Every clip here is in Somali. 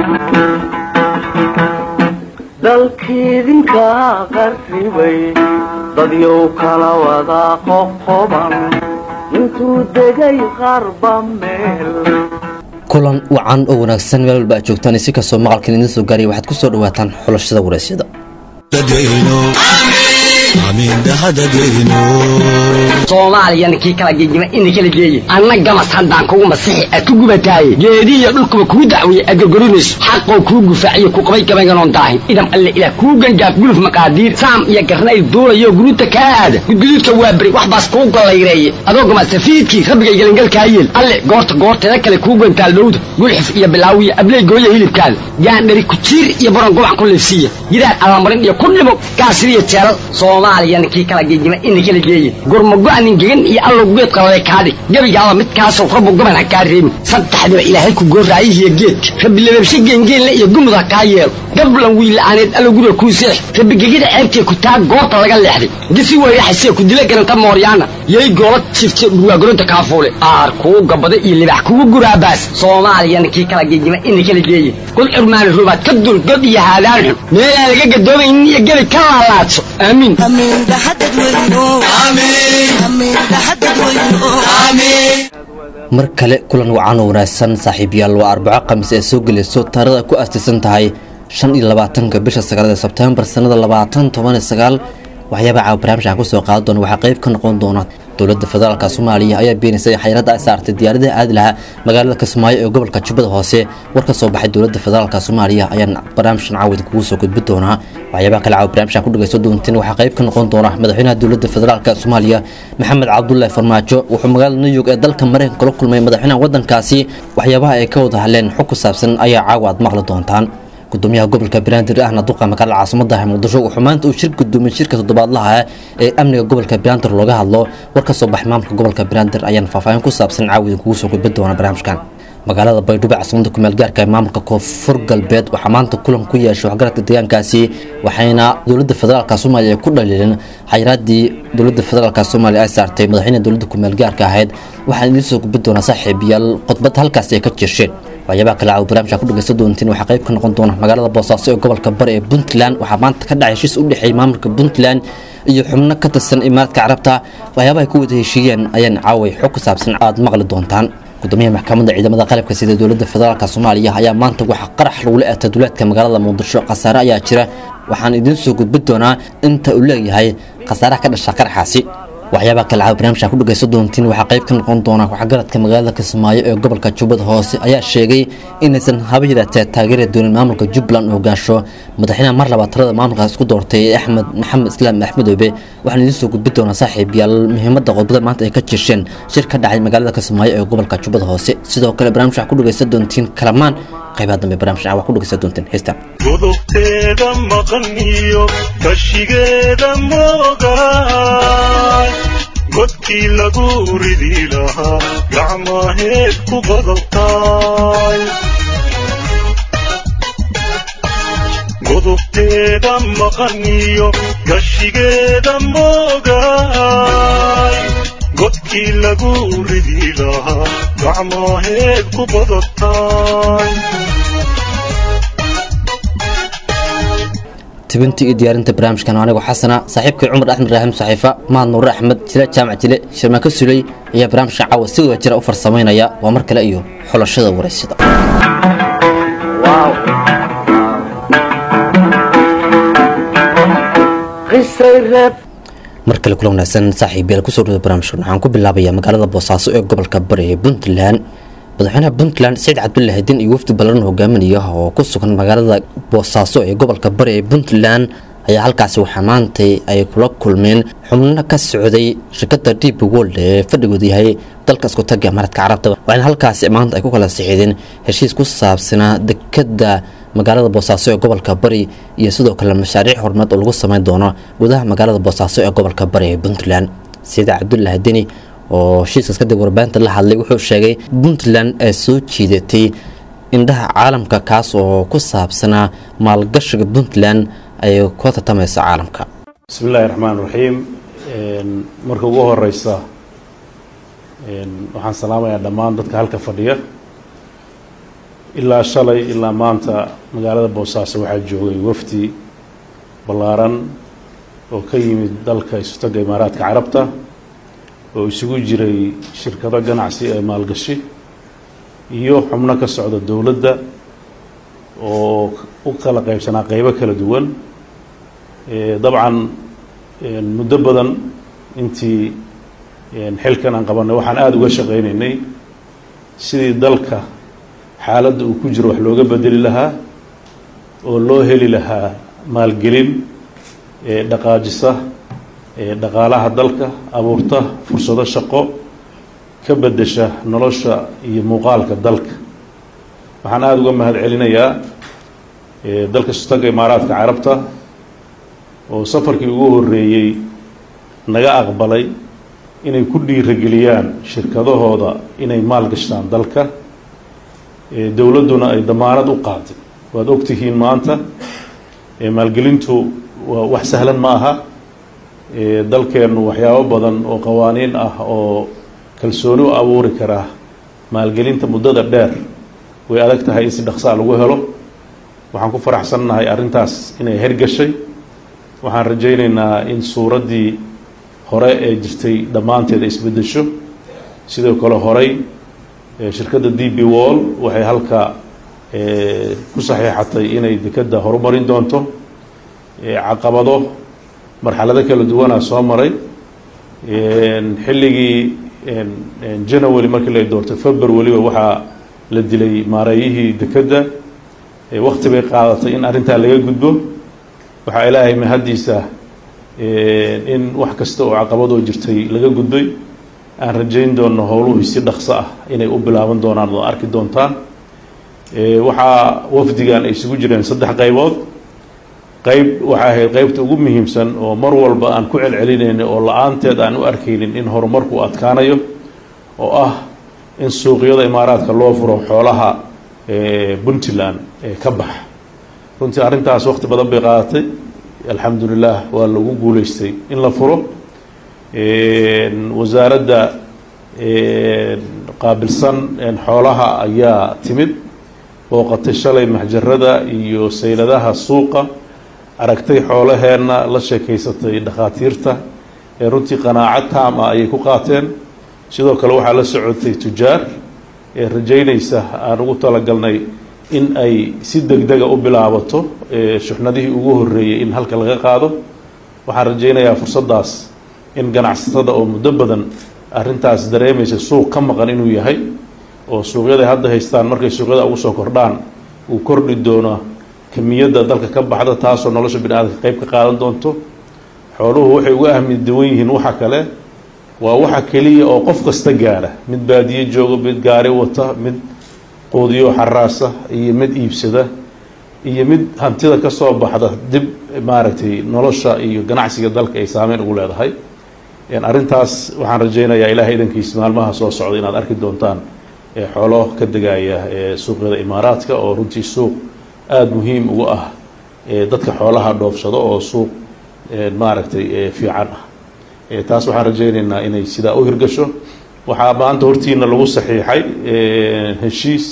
dalkiidinka qarribay dadyow kala wada qoqoban intuu degay qarba meel kulan wacan oo wanaagsan meel walba aad joogtaan si kastoo maqalkan idiin soo gaaraya waxaad ku soo dhawaataan xulashada waraysyada soomaaliyana kii kala gegima ina kala geeye anna gamas haddaan kugu masixi aad ku gubataaye geedihiyo dhulkuba kuu dacweeye aad gorgorinayso xaqoo kuu gufaaciyo ku qabay gabaynganoon daahin idam alle ilaah kuu gangaaf guluf maqaadiir saam iyo garnayl duulayo guruuta kaa aada gudguduudka waa beri wax baas kuu gollayreeye adoo gamasafiidkii rabbigay gelangalkaa yeel alle goorta goorteeda kale kuu gantaal dhowda gulxif iyo bilaawiya abley gooya hilibkaada gaandhari kujiir iyo baron gubac ku liifsiiya gidaar alamarin iyo ku dhimo gaasiriyo jeelal soomaaliyana kii kala gegima ina kala geeye gurmago-nin gegan iyo allow geed qalale kaadhig gebigaaba midkaasoo rabbu gaban ha kaa reebin saddexdiba ilaahay ku gooraayihiyo geedka rabbi lababshe geengeenle iyo gumud ha kaa yeelo gablan wiila'aaneed allow guriga kuu seex rabbi gegida ceebtee ku taa goorta laga leexday gisi weyraxasee ku dila garanta mooryaana yay goola jifte dhurwaagoronta kaafuule aar kuu gabada iyo libax kugu guraabaas soomaaliyana kii kala gegima ina kala geeye kul curmaani rubaad ka dul god iyo haadaan xun meelaan laga gadoomaynin iyo gebi ka laalaadso aamiin mar kale kulan wacan oo wanaagsan saaxiibayaal waa arbaco khamiis ee soo gelayso taarada ku aastaysan tahay shan iyo labaatanka bisha sagaalada sebtembar sanada labaatan toban iyo sagaal waxyaabaa caawa barnaamijkan kusoo qaadan doona waxaa qayb ka noqon doona dowladda federaalka soomaaliya ayaa beenaysay xayradda ay saartay diyaaradaha aadi lahaa magaalada kismaayo ee gobolka jubbada hoose war ka soo baxay dowladda federaalka soomaaliya ayaan barnaamijkan caawid kugu soo gudbi doonaa waxyaabaha kale caawa barnaamijkan ku dhagaysto doonteen waxaa qayb ka noqon doona madaxweynaha dowladda federaalka soomaaliya maxamed cabdullaahi farmaajo wuxuu magaalada new york ee dalka mareykanka kula kulmay madaxweynaha waddankaasi waxyaabaha ay ka wada hadleen xog ku saabsan ayaa caawa aad maqli doontaan gudoomiyaha gobolka banaadir ahna duqa magaalada caasimadaha muqdisho wuxuu maanta uu shir gudoomiyey shirka toddobaadlaha ee amniga gobolka banaadir looga hadlo war ka soo baxay maamulka gobolka banaadir ayaan faahfaahin ku saabsan caawida kugu soo gudbi doona barnaamijkan magaalada baydhabo caasimada kumeel gaarka ee maamulka koonfur galbeed waxaa maanta kulan ku yeeshay waxgaradka deegaankaasi waxayna dowladda federaalka soomaaliya ku dhaliileen xayiraadii dowladda federaalka soomaaliya ay saartay madaxweynaha dowladda kumeel gaarka ahayd waxaan idiin soo gudbi doonaa saaxiibayaal khudbad halkaasi ay ka jirsheen waxyaabaha kale caawa barnaamijka ku dhagaysan doontiin waxaa qayb ka noqon doona magaalada boosaaso ee gobolka bari ee puntland waxaa maanta ka dhacay heshiis u dhexeeyay maamulka puntland iyo xubno ka tirsan imaaraadka carabta waxyaabaha ay ku wada heshiiyeen ayaan caaway xog ku saabsan aad maqli doontaan gudoomiyaha maxkamadda ciidamada qalabka sida dowladda federaalk soomaaliya ayaa maanta waxaa qarax lagula eegtay duleedka magaalada muqdisho khasaare ayaa jira waxaan idiin soo gudbi doonaa inta uu leeyahay khasaaraha ka dhasha qaraxaasi waxyaabaha kale caawa barnaamijka ku dhagaysan doontiin waxaa qayb ka noqon doona waxgaradka magaalada kismaayo ee gobolka jubbada hoose ayaa sheegay inaysan haba yaraatee taageeri doonin maamulka jubbaland oo hogaansho madaxweynaha mar labaad talada maamulkaas isku doortay ee axmed maxamed islaam axmedoobe waxaan idiin soo gudbi doonaa saaxiibayaal muhiimadda qodbada maanta ay ka jirsheen shir ka dhacay magaalada kismaayo ee gobolka jubbada hoose sidoo kale barnaamij waxaa ku dhagaysan doontiin kalamaan qaybaha dambe barnaamij waxaa ku dhagaysan doontiin heestan godobteeda maqan iyo kashigeeda moogaay godkii lagu ridi lahaa gacmaheed ku qodobtaay godobteeda maqan iyo kashigeeda moogaay godkii lagu ridi lahaa gacmaheed ku qodobtaay tibintii iyo diyaarinta barnaamijkan anigoo xasana saaxiibkii cumar axmed raahim saxiifa mahad nuure axmed jile jaamac jile shirmaako suley ayaa barnaamijkan caawa si wada jira u farsamaynaya waa mar kale iyo xulashada waraysida mar kale kula wanaagsan saaxiibayaal kusoo dhawada barnaamijkan waxaan ku bilaabayaa magaalada boosaaso ee gobolka bari ee puntland madaxweynaha puntland saciid cabdullaahi din iyo wafdi ballaran hogaaminaya oo ku sugan magaalada boosaaso ee gobolka bari ee puntland ayaa halkaasi waxaa maantay ay kula kulmeen xubno ka socday shirkadda db world ee fadhigooda yahay dalka isku taga imaaraadka carabta waxaana halkaasi maanta ay ku kala sixiideen heshiis ku saabsanaa dekadda magaalada boosaaso ee gobolka bari iyo sidoo kale mashaariic horumareed oo lagu sameyn doono gudaha magaalada boosaaso ee gobolka bari ee puntland sida cabdullaahi deni oo heshiiskaas kadib warbaahinta la hadlay wuxuu sheegay puntland ay soo jiidatay indhaha caalamka kaas oo ku saabsanaa maalgashiga puntland ay ku tartamayso caalamka bismi illaahi raxmaan raxiim marka ugu horeysa waxaan salaamayaa dhammaan dadka halka fadhiya ilaa shalay ilaa maanta magaalada boosaaso waxaa joogay wafdi ballaaran oo ka yimid dalka isutaga imaaraadka carabta oo isugu jiray shirkado ganacsi ee maalgashi iyo xubno ka socda dowladda oo u kala qaybsanaa qeybo kala duwan dabcan muddo badan intii xilkan aan qabanay waxaan aada uga shaqaynaynay sidii dalka xaaladda uu ku jiro wax looga bedeli lahaa oo loo heli lahaa maalgelin dhaqaajisa dhaqaalaha dalka abuurta fursado shaqo ka bedesha nolosha iyo muuqaalka dalka waxaan aada uga mahad celinayaa dalka sutaga imaaraadka carabta oo safarkii ugu horreeyey naga aqbalay inay ku dhiirageliyaan shirkadahooda inay maal gashtaan dalka dowladduna ay damaanad u qaaday waad ogtihiin maanta maalgelintu waa wax sahlan ma aha dalkeennu waxyaabo badan oo qawaaniin ah oo kalsooni u abuuri karaa maalgelinta muddada dheer way adag tahay in si dhaqsaa lagu helo waxaan ku faraxsannahay arrintaas inay hergashay waxaan rajaynaynaa in suuraddii hore ee jirtay dhammaanteed ay isbeddesho sidoo kale horey shirkadda d b wall waxay halka ku saxiixatay inay dekedda horumarin doonto caqabado marxalado kala duwanaa soo maray xilligii january markii la doortay february waxaa la dilay maareeyihii dekedda wakti bay qaadatay in arrintaa laga gudbo waxaa ilaahay mahaddiisa in wax kasta oo caqabadoo jirtay laga gudbay aan rajayn doono howluhii si dhaqso ah inay u bilaaban doonaan oo arki doontaan waxaa wafdigan ay isugu jireen saddex qaybood qayb waxay ahayd qaybta ugu muhiimsan oo mar walba aan ku celcelinayna oo la-aanteed aan u arkaynin in horumarku u adkaanayo oo ah in suuqyada imaaraadka loo furo xoolaha puntland ee ka baxa runtii arrintaas waqti badan bay qaadatay alxamdulilah waa lagu guuleystay in la furo wasaaradda qaabilsan xoolaha ayaa timid booqatay shalay maxjarada iyo sayladaha suuqa aragtay xoolaheenna la sheekaysatay dhakhaatiirta ee runtii qanaaco taam ah ayay ku qaateen sidoo kale waxaa la socotay tujaar ee rajaynaysa aan ugu talagalnay in ay si deg dega u bilaabato shuxnadihii ugu horreeyey in halka laga qaado waxaan rajaynayaa fursaddaas in ganacsatada oo muddo badan arrintaas dareemaysa suuq ka maqan inuu yahay oo suuqyaday hadda haystaan markay suuqyada ugu soo kordhaan uu kordhi doono kamiyadda dalka ka baxda taasoo nolosha bini aadamka qayb ka qaadan doonto xooluhu waxay uga ahmi duwan yihiin waxa kale waa waxa keliya oo qof kasta gaara mid baadiye joogo mid gaari wata mid quudiyo xaraasa iyo mid iibsada iyo mid hantida ka soo baxda dib maaragtay nolosha iyo ganacsiga dalka ay saameyn ugu leedahay arrintaas waxaan rajaynayaa ilaahay idankiis maalmaha soo socda inaad arki doontaan xoolo ka degaya suuqyada imaaraadka oo runtii suuq aada muhiim ugu ah dadka xoolaha dhoofsado oo suuq maaragtay fiican ah taas waxaan rajaynaynaa inay sidaa u hirgasho waxaa maanta hortiina lagu saxiixay heshiis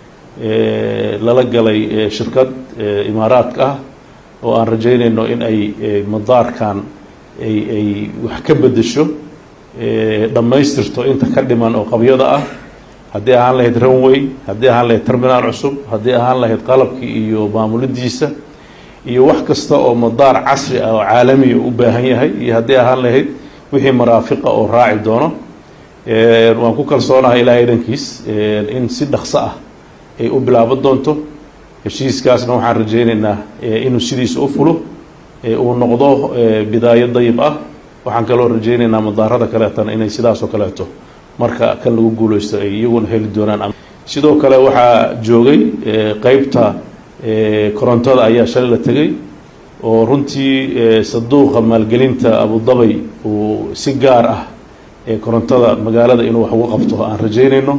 lala galay shirkad imaaraadka ah oo aan rajaynayno in ay madaarkan ay ay wax ka bedesho dhammaystirto inta ka dhiman oo qabyada ah haddii ahaan lahayd runway haddii ahaan lahayd terminaal cusub haddii ahaan lahayd qalabkii iyo maamulidiisa iyo wax kasta oo madaar casri ah oo caalamiya u baahan yahay iyo haddii ahaan lahayd wixii maraafiqa oo raaci doono waan ku kalsoonahay ilaahay idankiis in si dhaqso ah ay u bilaaban doonto heshiiskaasna waxaan rajaynaynaa inuu sidiisa u fulo uu noqdo bidaayo dayib ah waxaan kaloo rajaynaynaa madaarada kaleetana inay sidaas oo kaleeto marka kan lagu guuleysto ay iyaguna heli doonaan sidoo kale waxaa joogay qeybta korontada ayaa shalay la tegay oo runtii saduuqa maalgelinta abudabay uu si gaar ah korontada magaalada inuu wax uga qabto aan rajaynayno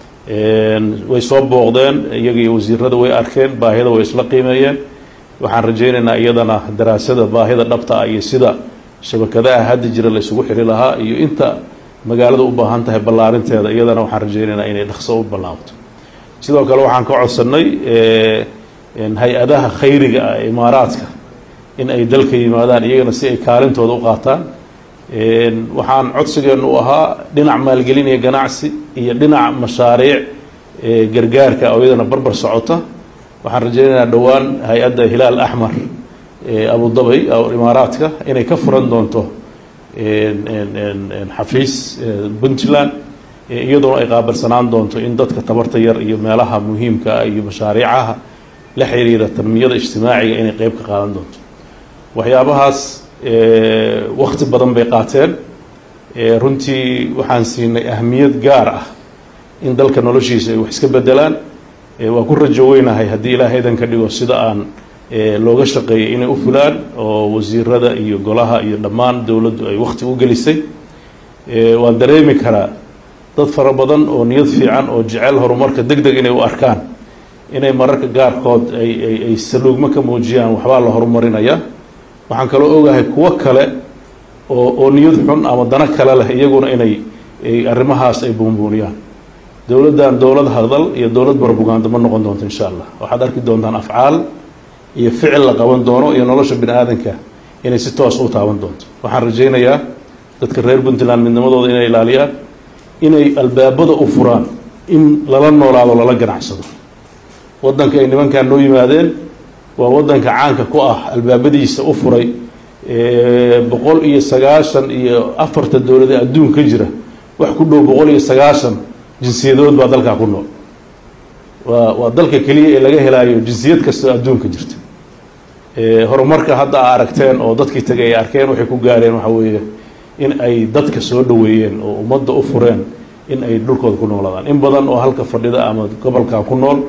way soo booqdeen iyaga iyo wasiirada way arkeen baahida way isla qiimeeyeen waxaan rajaynaynaa iyadana daraasada baahida dhabta ah iyo sida shabakadaha hadda jira la isugu xiri lahaa iyo inta magaalada u baahan tahay ballaarinteeda iyadana waxaan rajaynaynaa inay dhaqso u ballaabto sidoo kale waxaan ka codsannay hay-adaha khayriga ah ee imaaraadka in ay dalka yimaadaan iyagana si ay kaalintooda u qaataan waxaan codsigeenu u ahaa dhinac maalgelin iyo ganacsi iyo dhinac mashaariic gargaarka oo iyadana barbar socota waxaan rajaynaynaa dhowaan hay-adda hilaal axmar abu dabay imaaraadka inay ka furan doonto xafiis puntland iyadoona ay qaabilsanaan doonto in dadka tabarta yar iyo meelaha muhiimka ah iyo mashaariicaha la xiriira tanmiyada ijtimaaciga inay qeyb ka qaadan doonto waxyaabahaas wakti badan bay qaateen runtii waxaan siinay ahmiyad gaar ah in dalka noloshiisa ay wax iska bedelaan waa ku rajo weynahay haddii ilaahay idan ka dhigo sida aan looga shaqeeyay inay u fulaan oo wasiirada iyo golaha iyo dhammaan dowladdu ay wakti u gelisay waan dareemi karaa dad fara badan oo niyad fiican oo jecel horumarka deg deg inay u arkaan inay mararka gaarkood ay ay ay saluugmo ka muujiyaan waxbaa la horumarinaya waxaan kaloo ogahay kuwo kale oo oo niyad xun ama dano kale leh iyaguna inay arrimahaas ay buunbuuniyaan dowladdan dowlad hadal iyo dowlad barbugaando ma noqon doonto insha allah waxaad arki doontaan afcaal iyo ficil la qaban doono iyo nolosha bini aadanka inay si toos u taaban doonto waxaan rajaynayaa dadka reer puntland midnimadooda inay ilaaliyaan inay albaabada u furaan in lala noolaado lala ganacsado waddanka ay nimankan noo yimaadeen waa waddanka caanka ku ah albaabadiisa u furay boqol iyo sagaashan iyo afarta dowladee adduun ka jira wax ku dhow boqol iyo sagaashan jinsiyadood baa dalkaa ku nool waa waa dalka keliya ee laga helaayo jinsiyad kastoo adduunka jirta horumarka hadda a aragteen oo dadkii tagay ay arkeen waxay ku gaareen waxa weeye in ay dadka soo dhoweeyeen oo ummadda u fureen in ay dhulkooda ku noolaadaan in badan oo halka fadhida ama gobolkan ku nool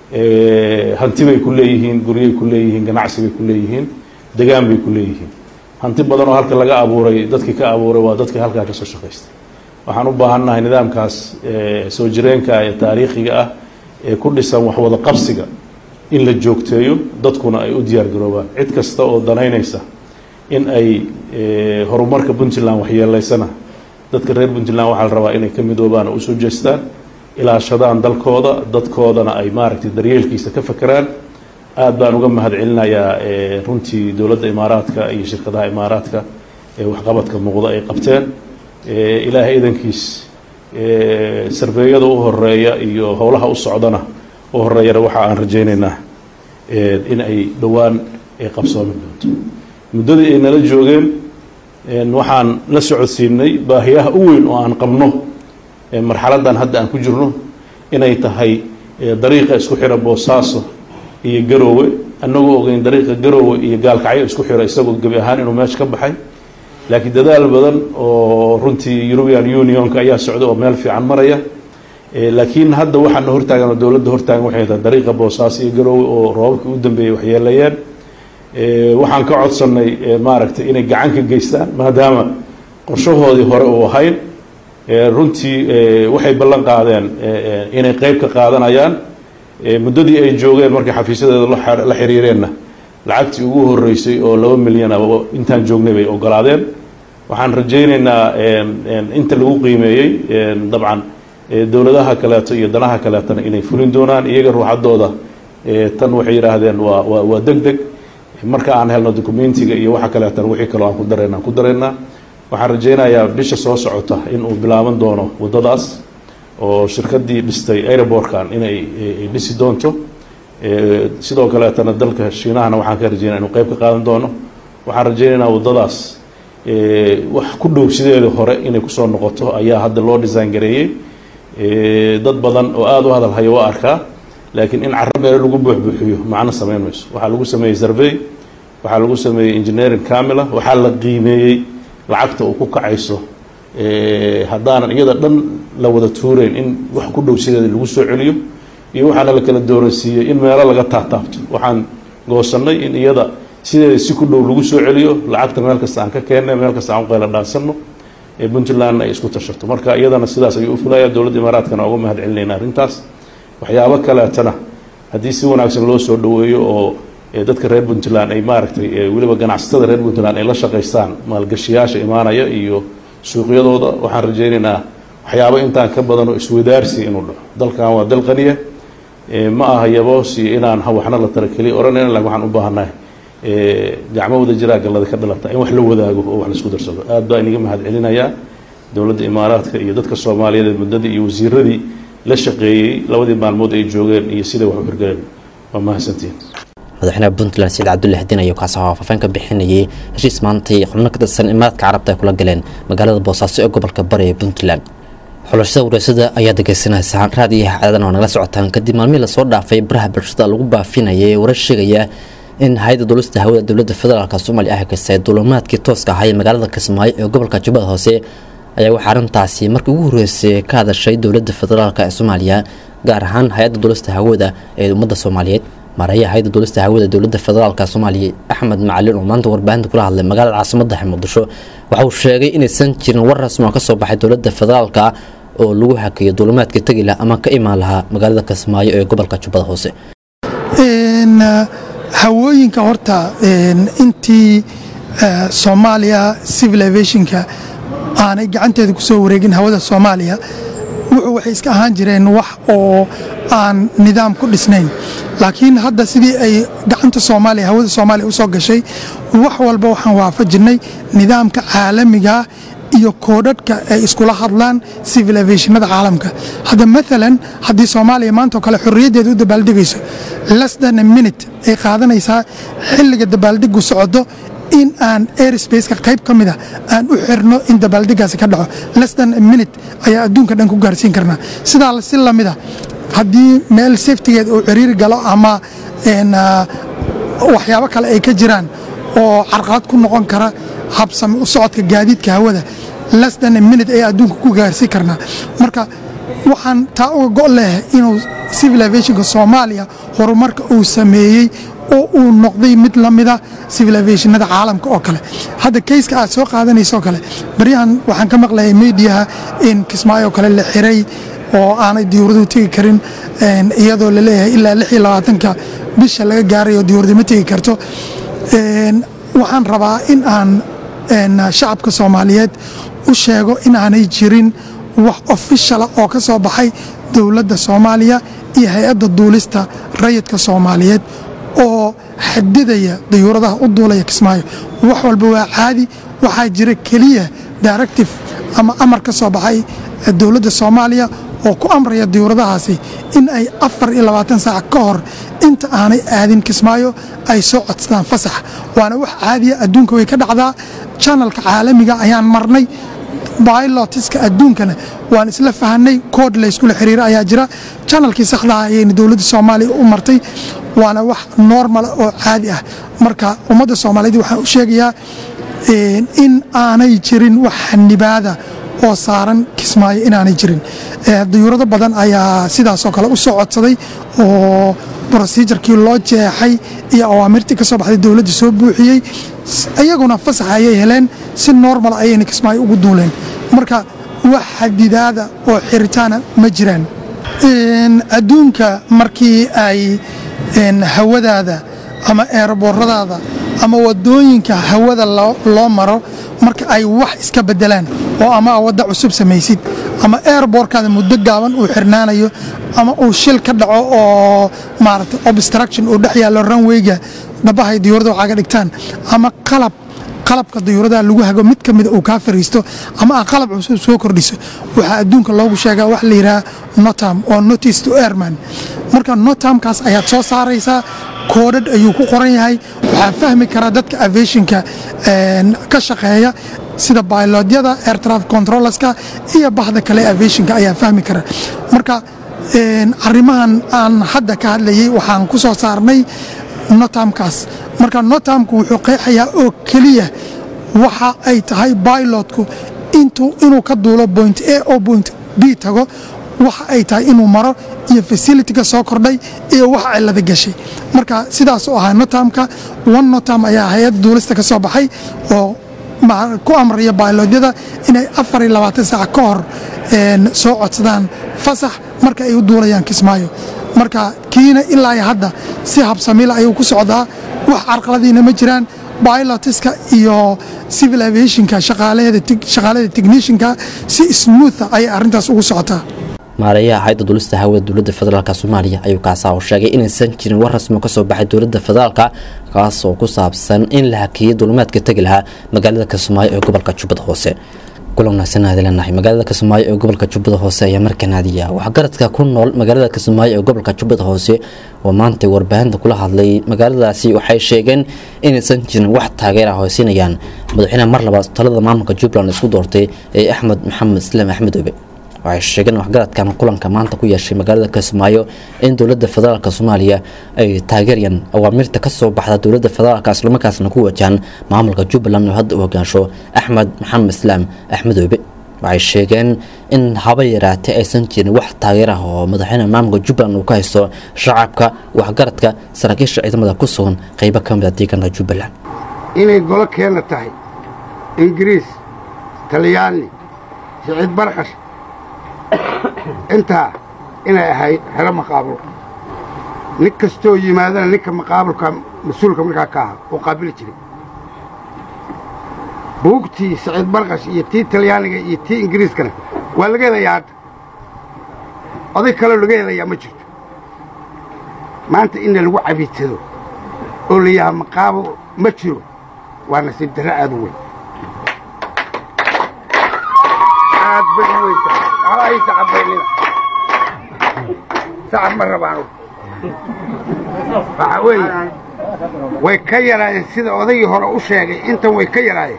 hanti bay ku leeyihiin guryay ku leeyihiin ganacsi bay ku leeyihiin degaan bay ku leeyihiin hanti badan oo halka laga abuuray dadkii ka abuuray waa dadkii halkaa kasoo shaqaystay waxaan u baahannahay nidaamkaas soo jireenka ee taariikhiga ah ee ku dhisan waxwada qabsiga in la joogteeyo dadkuna ay u diyaar garoobaan cid kasta oo danaynaysa in ay horumarka puntland waxyeelaysana dadka reer puntland waxaa la rabaa inay ka midoobaan oo usoo jeestaan ilaashadaan dalkooda dadkoodana ay maaragtay daryeelkiisa ka fakeraan aad baan uga mahad celinayaa runtii dowladda imaaraadka iyo shirkadaha imaaraadka ee waxqabadka muuqda ay qabteen ilaahay idankiis sarveeyada u horeeya iyo howlaha u socdana u horeeyana waxa aan rajaynaynaa in ay dhowaan ay qabsoomi doonto muddadii ay nala joogeen waxaan la socodsiinay baahiyaha u weyn oo aan qabno marxaladdan hadda aan ku jirno inay tahay dariiqa isku xira boosaaso iyo garoowe annagoo ogeyn dariiqa garoowe iyo gaalkacyo isku xira isagoo gebi ahaan inuu meesha ka baxay laakiin dadaal badan oo runtii european unionka ayaa socda oo meel fiican maraya laakiin hadda waxaana hortaagan oo dowladda hortaagan waxay tahay dariiqa boosaaso iyo garoowe oo roobabkii u dambeeyey waxyeeleeyeen waxaan ka codsannay maaragtay inay gacan ka geystaan maadaama qorshahoodii hore uu ahayn runtii waxay ballan qaadeen inay qeyb ka qaadanayaan muddadii ay joogeen markay xafiisyadeeda la xiriireenna lacagtii ugu horeysay oo laba milyan ah intaan joognay bay ogolaadeen waxaan rajaynaynaa inta lagu qiimeeyey dabcan dowladaha kaleeto iyo danaha kaleetona inay fulin doonaan iyaga ruuxaddooda tan waxay yidhaahdeen waa waa waa deg deg marka aan helno documentiga iyo waxa kaleetana wixii kaloo aan ku darayna aan ku daraynaa waxaan rajaynayaa bisha soo socota in uu bilaaban doono waddadaas oo shirkaddii dhistay aerobortkan inay ay dhisi doonto sidoo kaleetana dalka shiinahana waxaan ka rajaynaya inuu qeyb ka qaadan doono waxaan rajaynaynaa waddadaas wax ku dhow sideeda hore inay kusoo noqoto ayaa hadda loo design gareeyey dad badan oo aada u hadalhaya waa arkaa laakiin in carro meelo lagu buuxbuuxiyo macno samayn mayso waxaa lagu sameeyey survey waxaa lagu sameeyey engineering camila waxaa la qiimeeyey lacagta uu ku kacayso haddaanan iyada dhan la wada tuureyn in wax ku dhow sideeda lagu soo celiyo iyo waxaana la kala dooransiiyey in meelo laga taataabto waxaan goosannay in iyada sideeda si ku dhow lagu soo celiyo lacagta meel kasta aan ka keennay meel kasta aan u qayla dhaansanno ee puntlandna ay isku tashato marka iyadana sidaas ayuu u fulaya dowladda imaaraadkana uga mahad celinayna arrintaas waxyaabo kaleetana haddii si wanaagsan loo soo dhoweeyo oo dadka reer puntland ay maaragtay weliba ganacsatada reer puntland ay la shaqaystaan maalgashiyaasha imaanaya iyo suuqyadooda waxaan rajaynaynaa waxyaabo intaan ka badan oo iswadaarsi inuu dhaco dalkan waa dal qaniya Eh, ma aha yaboos iyo inaan ha waxna la tara keliya odhanayna laakiin waxaan u baahannahay eh, gacmo wada jiraa gallada ka dhalata in wax la wadaago oo wax la isku darsado aad baa iniga mahad celinayaa dowladda imaaraadka iyo dadka soomaaliyeed ee muddadii iyo wasiiradii la shaqeeyey labadii maalmood ay joogeen iyo siday wax u hirgaleen waa mahadsantihiin madaxweynaha puntland saciid cabdulle xadiin ayaa kaasi faahfaahin ka bixinayay heshiis maantay xubno ka tirsan imaaraadka carabta ay kula galeen magaalada boosaaso ee gobolka bari ee puntland xulashada wareysada ayaa degeysanaysaan raadiyaha cadadan oo nagala socotaan kadib maalmihii lasoo dhaafay baraha bulshada lagu baafinayay ee warar sheegaya in hay-adda duulista hawada dowladda federaalk soomaaliya ay haysay duulimaadkii tooska ahaa ee magaalada kismaayo ee gobolka jubbada hoose ayaa waxaa arrintaasi markii ugu horreysay ka hadashay dowladda federaalk ee soomaaliya gaar ahaan hay-adda duulista hawada ee ummadda soomaaliyeed maareeyaha hay-adda duulista hawada dowladda federaalk soomaaliya axmed macalin oo maanta warbaahinta kula hadlay magaalada caasimadda muqdisho waxa uu sheegay inaysan jirin war rasmi oo ka soo baxay dowladda federaalk oo lagu hakeeyo duulimaadka tegi laha ama ka imaan lahaa magaalada kismaayo ee gobolka jubbada hoose Een, eh, hawooyinka horta een, intii eh, soomaaliya civil aviationka aanay gacanteeda ku soo wareegin hawada soomaaliya wuxuu waxay iska ahaan jireen wax oo aan nidaam ku dhisnayn laakiin hadda sidii ay gacanta soomaaliya hawada soomaaliya u soo gashay wax walba waxaan waafajinay nidaamka caalamiga iyo koodhadhka ay iskula hadlaan civil aviationada caalamka hadda maalan haddii soomaaliya maanta oo kale xorriyaddeeda u dabaaldegayso less than a minute ay qaadanaysaa xilliga dabaaldegu socdo in aan airspace-ka qayb ka mida aan u xirno in dabaaldegaasi ka dhaco less than a minute ayaa adduunka dhan ku gaarsiin karnaa sidaa si lamida haddii meel safetigeed uu ciriiri galo ama een, ah, waxyaabo kale ay ka jiraan oo carqalad ku noqon kara habsami u socodka gaadiidka hawada less than a minute ayaa adduunka ku gaarsiin karnaa marka waxaan taa uga go' leh inuu civil aviationka soomaaliya horumarka uu sameeyey oo uu noqday mid la mida civil aviationada caalamka oo kale hadda kayska aad soo qaadanayso oo kale baryahan waxaan ka maqlayay mediaha in kismaayo oo kale la xiray oo aanay diyuuraduhu tegi karin een, iyadoo la leeyahay ilaa lix iyo labaatanka bisha laga gaarayo diyuuradu ma tegi karto Een, waxaan rabaa in aan een, shacabka soomaaliyeed u sheego inaanay jirin wax ofishala oo ka soo baxay dowladda soomaaliya iyo hay-adda duulista rayidka soomaaliyeed oo xadidaya dayuuradaha u duulaya kismaayo wax walba waa caadi waxaa jira keliya directive ama amar ka soo baxay dowladda soomaaliya oo ku amraya diyuuradahaasi in ay afar iyo labaatan saac ka hor inta aanay aadin kismaayo ay soo codsadaan fasax waana wax caadiya adduunka way ka dhacdaa janalka caalamiga ayaan marnay bilotiska adduunkana waan isla fahanay kood layskula xiriira ayaa jira janalkii saxdaha ayayna dowladda soomaaliya u martay waana wax normal oo caadi ah marka ummadda soomaaliyeed waxaan u sheegayaa een, in aanay jirin wax xanibaada oo saaran kismaayo inaanay jirin Eh, dayuurado badan ayaa sidaasoo kale u soo codsaday oo brosijarkii loo jeexay iyo awaamirtii ka soo baxday dowladda soo buuxiyey S- iyaguna fasax ayay heleen si normal ayayna kismaayo ugu duuleen marka wax xadidaada oo xiritaana ma jiraan Een, adduunka markii ay een, hawadaada ama eerabooradaada ama wadooyinka hawada loo loo maro marka ay wax iska bedelaan oo ama wadda cusub samaysid ama airborkaada muddo gaaban uu xirnaanayo ama uu shil ka dhaco oo maaragtay obstruction uu dhex yaallo runwayga dhabahay diyuurada waxaaga dhigtaan ama qalab qalabka dayuuradaha lagu hago mid ka mida uu kaa fariisto ama aad qalab cusub soo kordhiso waxaa adduunka loogu sheegaa wax la yidhaha notam oo notice to airman marka notamkaas ayaad soo saaraysaa koodhadh ayuu ku qoran yahay waxaa fahmi kara dadka aviationka een, ka shaqeeya sida bailodyada air traffic controllerska iyo bahda kale ee aviationka ayaa fahmi kara marka een, arrimahan aan hadda ka hadlayay waxaan ku soo saarnay notamkaas marka notamku wuxuu qeexayaa oo keliya waxa ay tahay bilotku intuu inuu ka duulo point a oo point b tago waxa ay tahay inuu maro iyo facilityga soo kordhay iyo wax cilada gashay marka sidaas u ahaa notamka one notam ayaa hay-adda duulista ka soo baxay oo ma- ku amraya bailodyada inay afar iyo labaatan saac ka hor een, soo codsadaan fasax marka ay u duulayaan kismaayo marka kiina ilaa iyo hadda si habsamila ayuu ku socdaa wax carqaladiina ma jiraan bilotiska iyo civil aviationka shaqaalaheeda shaqaalada technicianka si smootha ayay arrintaas ugu socotaa maareeyaha hay-adda dulista hawada dowladda federaalk soomaaliya ayuu kaasaa u sheegay inaysan jirin war rasmi kasoo baxay dowladda federaalka kaas oo ku saabsan in la hakiyay dulimaadka tegi lahaa magaalada kismaayo ee gobolka jubbada hoose kulan wanaagsan aad leenahay magaalada kismaayo ee gobolka jubbada hoose ayaa markan aadiya waxgaradka ku nool magaalada kismaayo ee gobolka jubbada hoose oo maanta warbaahinta kula hadlay magaaladaasi waxay sheegeen inaysan jirin wax taageer ah hoysinayaan madaxweynaha mar labaad talada maamulka jubbaland isku doortay ee axmed maxamed islaam axmed obe waxay sheegeen waxgaradkan kulanka maanta ku yeeshay magaalada kismaayo in dowladda federaalk soomaaliya ay taageerayaan awaamirta kasoo baxda dowladda federaalk islamarkaasna ku wajahan maamulka jubbaland oo hadda u hogaansho axmed maxamed islaam axmed oobe waxay sheegeen in haba yaraatee aysan jirin wax taageer ah oo madaxweyne maamulka jubbaland uu ka haysto shacabka waxgaradka saraakiisha ciidamada ku sugan qeybo ka mid a deegaanka jubbaland inay golo keenna tahay ingiriis talyaani siciid barqash intaa inay ahayd xero maqaabulo nin kastoo yimaadana ninka maqaabulka mas-uulka markaa ka aha oo qaabili jiray buugtii siciid barqash iyo tii talyaaniga iyo tii ingiriiskana waa laga helayaa hadda oday kaloo laga helayaa ma jirto maanta inna lagu cabiidsado oo la yaha maqaabo ma jiro waa nasiib darre aad u weyn aad bay u weyn tahay waxba ay sacabaynina sacab ma rabaanu waxaa weeye way ka yaraayeen sida odaygii hore u sheegay intan way ka yaraayeen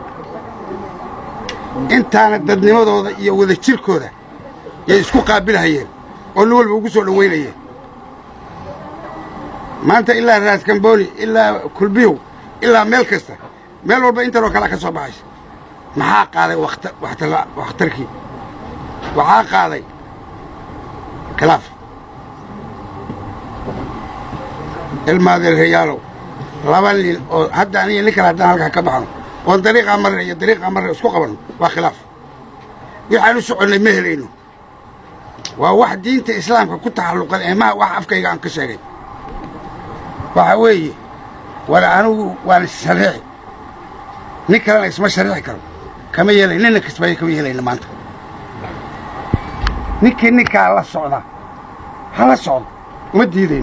intaana dadnimadooda iyo wada jirkooda yay isku qaabilhayeen oo nin walba ugu soo dhowaynayeen maanta ilaa raaskambooni ilaa kulbiyow ilaa meel kasta meel walba intanoo kalea ka soo baxaysa maxaa qaaday wakhtarkii waxaa qaaday khilaaf ilmaadeerhayaalow laba nin oo hadda aniga nin kale haddaan halkaa ka baxno oon dariiqaa marre iyo dariiqaa marre isku qabanno waa khilaaf waxaan u soconnay ma helayno waa wax diinta islaamka ku taxalluqan ee maha wax afkayga aan ka sheegay waxaa weeye war anigu waan shariixi nin kalena isma shariixi karo kama yeelay ninna kismaayo kama yeelayna maanta ninkii ninkaa la socda ha la socdo uma diidayno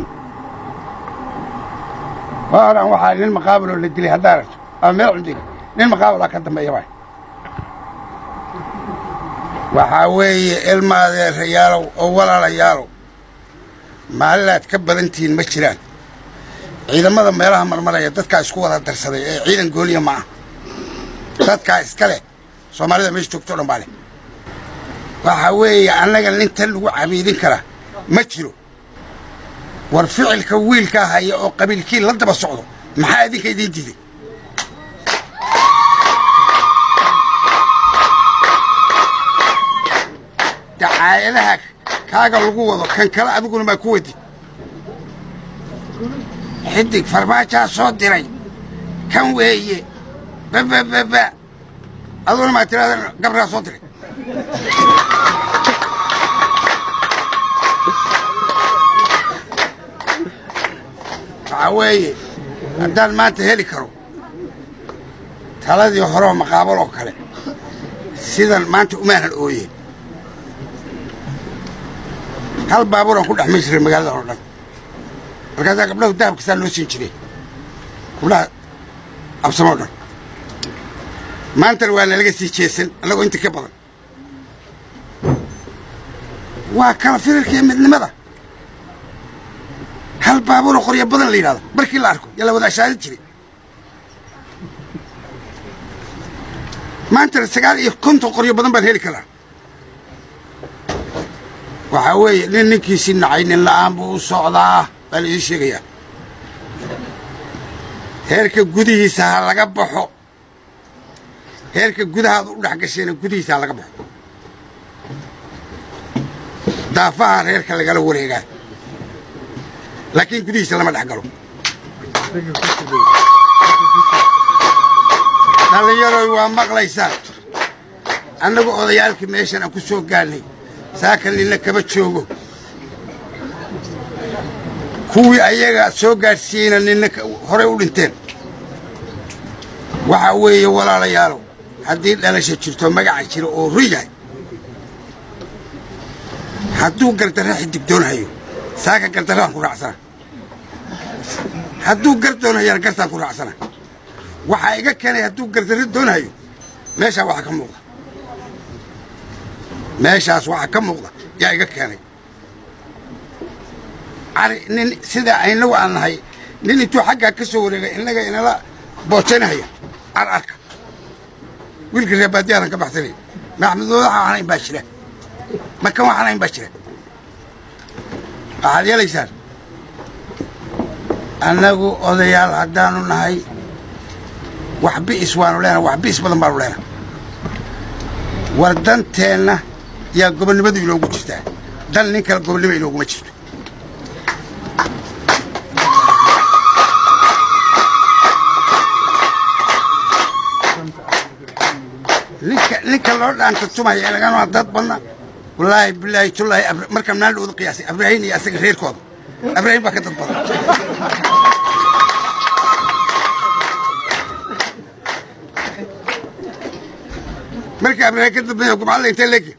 waa odhan waxaa nin maqaabiloo la dilay haddaa aragto ama meel cundig nin maqaabilaa ka dambeeya waay waxaa weeye ilmaadeerayaalow oo walaalayaalow maalinaad ka badantihiin ma jiraan ciidamada meelaha marmaraya dadkaa isku wada darsaday ee ciidan gooliya ma ah dadkaa iska leh soomaalida meesha joogto o dhan baa leh waxaa weeye annaga nintan lagu cabiidin kara ma jiro war ficilka wiilkaa haya oo qabiilkii la daba socdo maxaa idinka idiin diiday dacaayadaha kaaga lagu wado kan kale adiguna maa ku wadid xidig farmaajaa soo diray kan weeye babababa aduguna maa tiraada gabraa soo diray waxaa weeye haddaan maanta heli karo taladii horeoo maqaabal oo kale sidan maanta umaanan ooyeen hal baabuuraan ku dhex ma jiray magaaladan oo dhan markaasaa gabdhahu dahabkasaa loo siin jiray gabdhaha absamoo dhan maantana waa nalaga sii jeesan annagoo inta ka badan waa kala firarkiiyo midnimada hal baabuuroo qoryo badan la yidhahdo markii la arko yaa la wada ashaarin jiray maantana sagaal iyo konton qoryo badan baan heli karaa waxaa weeye nin ninkiisii nacay nin la'aan buu u socdaa baa la idiin sheegayaa heerka gudihiisa ha laga baxo heerka gudahaada u dhex gasheena gudihiisa ha laga baxo daafaha reerka lagala wareegaa laakiin gudihiisa lama dhex galo dhallinyaroy waa maqlaysaan annagu odayaalkii meeshan aan ku soo gaadnay saaka ninna kama joogo kuwii ayaga soo gaadhsiiyeyna ninna horey u dhinteen waxaa weeye walaalayaalow haddii dhalasha jirto magaca jira oo run yahay hadduu gardarra xidigdoonhayo saaka gardarraan ku raacsana hadduu gar doonhayana gartaan ku raacsana waxaa iga keenay hadduu gardarro doonhayo meeshaa waxaa ka muuqda meeshaas waxaa ka muuqda yaa iga keenay cari nin sidaa aynagu aan nahay nin intuu xaggaa ka soo wareegay innaga inala boojanahaya car arka wiilka reebaadiyaadan ka baxsanay maxamed wadaxa waxaan ayn baa jira makan waxaan ayn baa jira waxaad yeelaysaan annagu odayaal haddaanu nahay wax bi'is waanu leenahay wax bi'is badan baanu leenahay war danteenna yaa gobonnimadu inoogu jirtaa dan nin kale gobonnimo inooguma jirto ninka ninka loo dhaanta tumaya ilagana dad badna wallaahi bilaahi tullaahi Abra- markaan maalin dhowda qiyaasay abraahin iyo asaga reerkooda abraahin baa ka dad badan marka abraahin ka dambeeya gumcadla intee leegi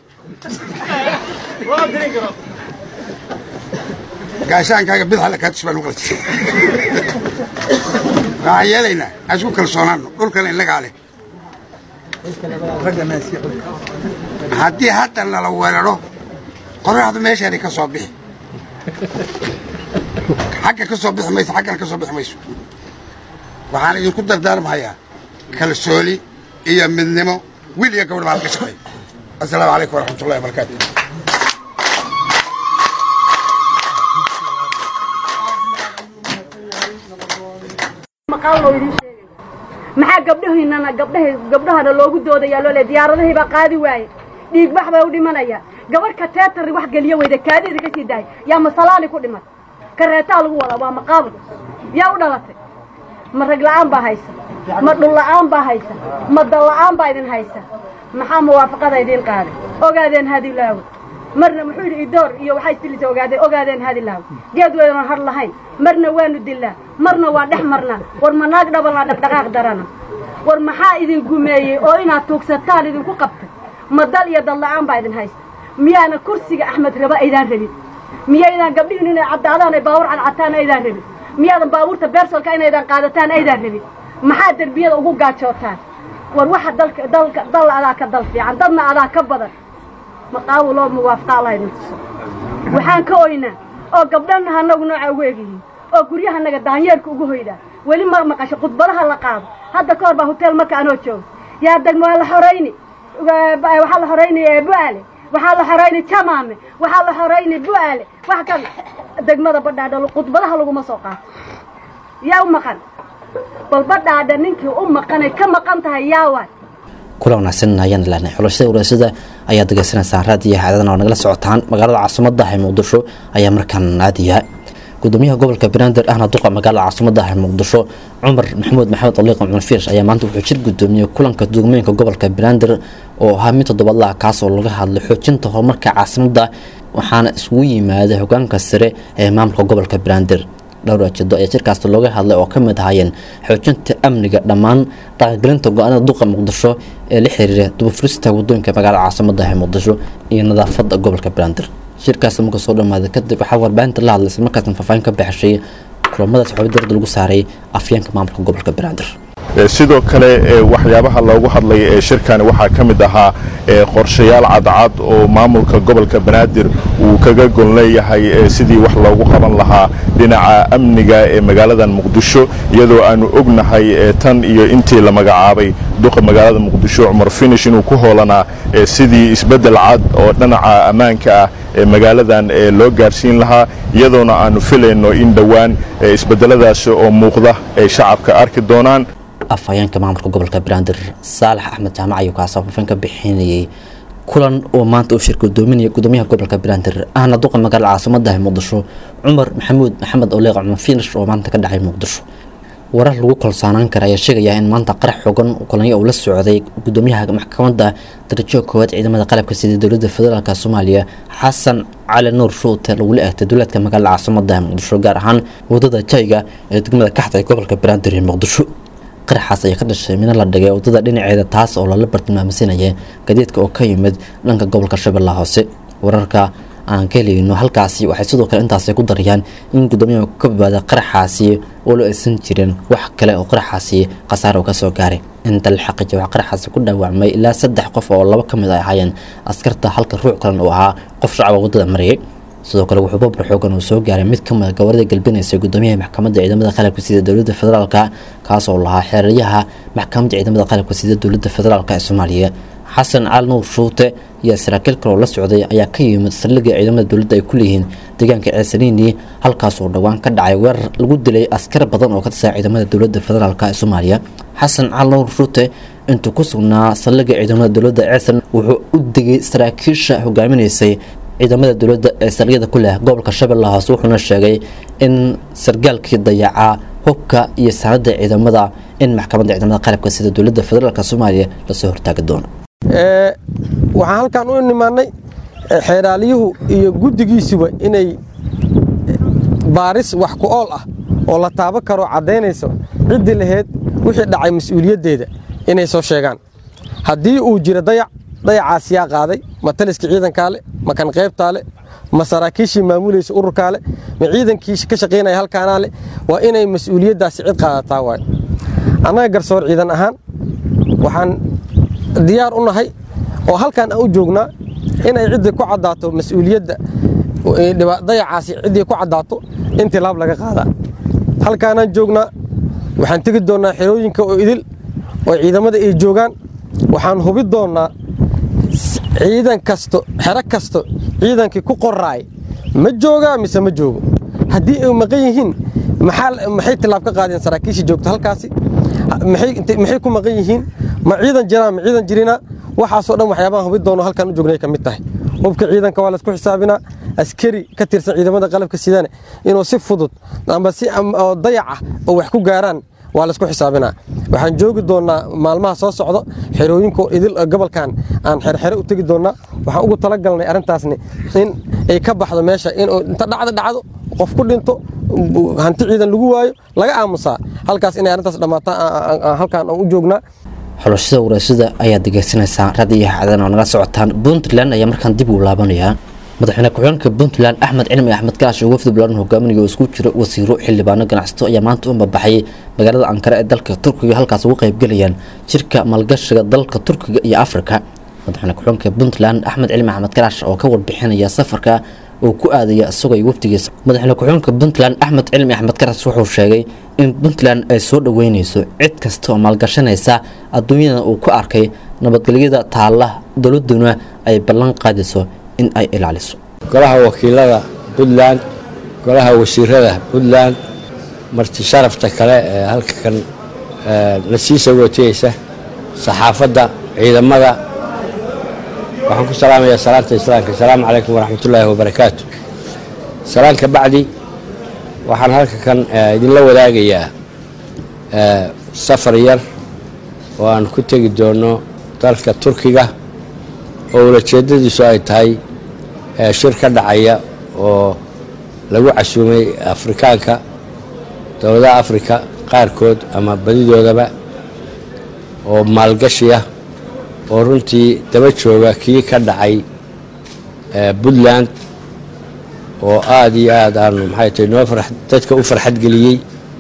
gaashaankaaga bidxa la kaatus baan u qalji waxaan yeelaynaa aan isku kalsoonaano dhulkana innagaa leh haddii hadda nala weeraro qoraxdu meeshaanay ka soo bixi xagga ka soo bixi mayso xaggana ka soo bixi mayso waxaan idinku dardaarmahayaa kalsooni iyo midnimo wiil iyo gabadh baan ka shaqeey assalaamu calaykum waraxmatullahi wabarakaatu maqaal loo idiin sheegay maxaa gabdhahiinana gabdhahay gabdhahana loogu doodayaa loo le diyaaradahii baa qaadi waaye dhiigbax baa u dhimanaya gabarh kateetari wax geliyo weyda kaadida ka sii dahay yaa masalaani ku dhiman kareetaa lagu wadaa waa maqaabul yaa u dhalatay ma rag la'aan baa haysa ma dhul la'aan baa haysa ma dal la'aan baa idin haysa maxaa muwaafaqada idiin qaaday ogaadeen hadilaawe marna muxuu yidhi idoor iyo waxay istilisa ogaadeen ogaadeen hadilaawe geed weynan har lahayn marna waanu dilaa marna waa dhex marnaa war ma naag dhabalnaa dhaqdhaqaaq darana war maxaa idin gumeeyey oo inaad tuugsataan idinku qabtay ma dal iyo dal la'aan baa idin haysta miyaana kursiga axmed raba aydaan rabin miyaydaan gabdhihin inay caddaadaan ay baawur cadcataan aydaan rabin miyaadan baabuurta beersolka inaydan qaadataan aydaan rabin maxaa derbiyada ugu gaajootaan war waxa dalka dalka dal adaa ka dal fiican dadna adaa ka badan maqaawu loo muwaafaqa allah idin tuso waxaan ka oynaa oo gabdhana hanagu nooca ugu egyihiin oo guryahanaga daanyeerka ugu hoydaa weli ma maqasho khudbadaha la qaado hadda ka hor baa hotel marka anoo joogo yaa degmo waa la xorayni waxaa la xorayni bu'aale waxaa la xorayni jamaame waxaa la xorayni bu'aale wax kan degmada badhaadha khudbadaha laguma soo qaato yaa u maqan bal badhaadha ninkii u maqanay ka maqan tahay yaa waay kula wanaagsan ayaan ilahnay xulashada waraasada ayaa degeysanaysaan raadiyo xaadadana oo nagala socotaan magaalada caasimadda ee muqdisho ayaa markaan aadaya gudoomiyaha gobolka banaadir ahna duqa magaalada caasimadda ee muqdisho cumar maxamuud maxamed aliiq cumar fiish ayaa maanta wuxuu jir gudoomiyey kulanka dugmooyinka gobolka banaadir oo ahaa mid toddobaadlaha kaas oo laga hadlay xoojinta horumarka caasimadda waxaana isugu yimaaday hogaanka sare ee maamulka gobolka banaadir dhowr ajeedo ayaa jirkaas looga hadlay oo ka mid ahaayeen xoojinta amniga dhammaan dhaqangelinta go-aanada duqa muqdisho ee la xiriira dubafurista wadooyinka magaalada caasimada ee muqdisho iyo nadaafada gobolka banaadir shirkaas marka soo dhamaaday kadib waxaa warbaahinta la hadlaysay markaasna faahfaahin ka baxshay kulamadaas waxaa darda lagu saaray afyeenka maamulka gobolka banaadir sidoo kale waxyaabaha loogu hadlay ee shirkani waxaa ka mid ahaa qorshayaal cadcad oo maamulka gobolka banaadir uu kaga gon leeyahay sidii wax loogu qaban lahaa dhinaca amniga ee magaaladan muqdisho iyadoo aanu ognahay tan iyo intii la magacaabay duqa magaalada muqdisho cumar finish inuu ku hoolanaa sidii isbeddel cad oo dhinaca ammaanka ah ee magaaladan loo gaarsiin lahaa iyadoona aanu filayno in dhowaan isbeddeladaasi oo muuqda ay shacabka arki doonaan afhayeenka maamulka gobolka banaadir saalax axmed jaamac ayuu kaasoo faafin ka bixinayay kulan oo maanta uu shir gudoominaya gudoomiyaha gobolka banaadir ahna duqa magaalada caasimada ee muqdisho cumar maxamuud maxamed oleeq cumar finish oo maanta ka dhacay muqdisho warar lagu kalsoonaan kara ayaa sheegaya in maanta qarax xogan kulanyo uu la socday gudoomiyaha maxkamadda darajo koowaad ciidamada qalabka sida dowladda federaalk soomaaliya xasan cali nuur shuute lagula eegtay duleedka magaalada caasimada ee muqdisho gaar ahaan wadada jayga ee degmada kaxda ee gobolka banaadir ee muqdisho qaraxaas ayaa ka dhashay mina la dhigay wadada dhinaceeda taas oo lala bartilmaamsanaya gadeedka oo ka yimid dhanka gobolka shabeellaha hoose wararka aan ka helayno halkaasi waxay sidoo kale intaasi ku darayaan in gudoomiyaha ka badbaada qaraxaasi oo la aysan jirin wax kale oo qaraxaasi khasaaro ka soo gaaray inta la xaqiijay waxaa qaraxaasi ku dhaawacmay ilaa saddex qof oo laba ka mid ay ahaayeen askarta halka ruux kalena uu ahaa qof shacaba waddada marayay sidoo kale wuxuu babur xoogan uu soo gaaray mid ka mid a gabarada galbinaysa gudoomiyaha maxkamadda ciidamada qalabka sida dowladda federaalka kaas oo lahaa xeeraryaha maxkamadda ciidamada qalabka sida dowladda federaalka ee soomaaliya xasan cali nuur shuute iyo saraakiil kale oo la socday ayaa ka yimid saldhigga ciidamada dowladda ay ku leeyihiin deegaanka ceesaniini halkaas oo dhowaan ka dhacay weerar lagu dilay askar badan oo ka tirsan ciidamada dowladda federaalk ee soomaaliya xasan cali nuur shuute intuu ku sugnaa saldhigga ciidamada dowladda ceesan wuxuu u digay saraakiisha hogaaminaysay ciidamada dowladda ee saldhigyada ku leh gobolka shabeellaha hoose wuxuuna sheegay in sargaalkii dayacaa hubka iyo sanadda ciidamada in maxkamadda ciidamada qalabka sida dowladda federaalk soomaaliya lasoo hortaagi doono waxaan halkan u nimaannay xeeraaliyuhu iyo guddigiisuba inay baaris wax ku ool ah oo la taabo karoo caddaynayso ciddii laheyd wixii dhacay mas-uuliyaddeeda inay soo sheegaan haddii uu jiro dayac dayacaas yaa qaaday ma taliskii ciidankaa le ma kan qaybtaa le ma saraakiishii maamulaysa ururkaa le ma ciidankii ka shaqaynaya halkaanaa le waa inay mas-uuliyaddaasi cid qaadataa waayo annaga garsoor ciidan ahaan waxaan diyaar u nahay oo halkaan aan u joognaa inay ciddii ku caddaato mas-uuliyadda dayacaasi ciddii ku caddaato in tilaab laga qaadaa halkaanaan joognaa waxaan tegi doonnaa xerooyinka oo idil oo ciidamada ay joogaan waxaan hubi doonnaa ciidan kasto xero kasto ciidankii ku qoraay ma joogaa mise ma joogo haddii ay maqan yihiin maxay tilaab ka qaadeen saraakiishii joogta halkaasi maxay ku maqan yihiin ma ciidan jiraan ma ciidan jirina waxaasoo dhan waxyaabahan hubi doono halkan u joognay ka mid tahay hubka ciidanka waa laisku xisaabinaa askari ka tirsan ciidamada qalabka sidane inuu si fudud amba si dayac ah oo wax ku gaaraan waa laisku xisaabinaa waxaan joogi doonnaa maalmaha soo socdo xerooyinka idil gobolkan aan xerxere u tegi doonnaa waxaan ugu talagalnay arrintaasni in ay ka baxdo meesha in inta dhacdo dhacdo qof ku dhinto hanti ciidan lagu waayo laga aamusaa halkaas inay arrintaas dhammaataan halkaan aan u joognaa xulashada waraasada ayaad degeysanaysaan rad iyo xadan oo naga socotaan puntland ayaa markaan dib ugu laabanayaa madaxweyne ku-xigeenka puntland axmed cilmi axmed kaash oo wafdi balaaran hogaaminaya oo isku jira wasiiro xildhibaano ganacsato ayaa maanta u mabaxay magaalada ankara ee dalka turkiga halkaas ugu qaybgelayaan jirka maalgashiga dalka turkiga iyo afrika madaxweyne ku-xigeenka puntland axmed cilmi axmed kaash oo ka warbixinaya safarka oo ku aadaya isagoo iyo wafdigiisa madaxweyne ku-xigeenka puntland axmed cilmi axmed kaash wuxuu sheegay in puntland ay soo dhoweyneyso cid kasta oo maalgashanaysa adduunyada uu ku arkay nabadgelyada taalla dowladuna ay ballan qaadayso in ay ilaaliso golaha wakiilada puntland golaha wasiirada puntland marti sharafta kale ee halka kan na sii sagootiyeysa saxaafadda ciidamada waxaan ku salaamayaa salaanta islaamka asalaamu calaykum waraxmatullaahi wabarakaatu salaan ka bacdi waxaan halka kan idinla wadaagayaa safar yar oo aan ku tegi doono dalka turkiga oo ulajeedadiisu ay tahay shir ka dhacaya oo lagu casuumay afrikaanka dowladaha afrika qaarkood ama badidoodaba oo maalgashiya oo runtii daba jooga kii ka dhacay puntland oo aada iyo aada aanu maxay tahay noo dadka u farxad geliyey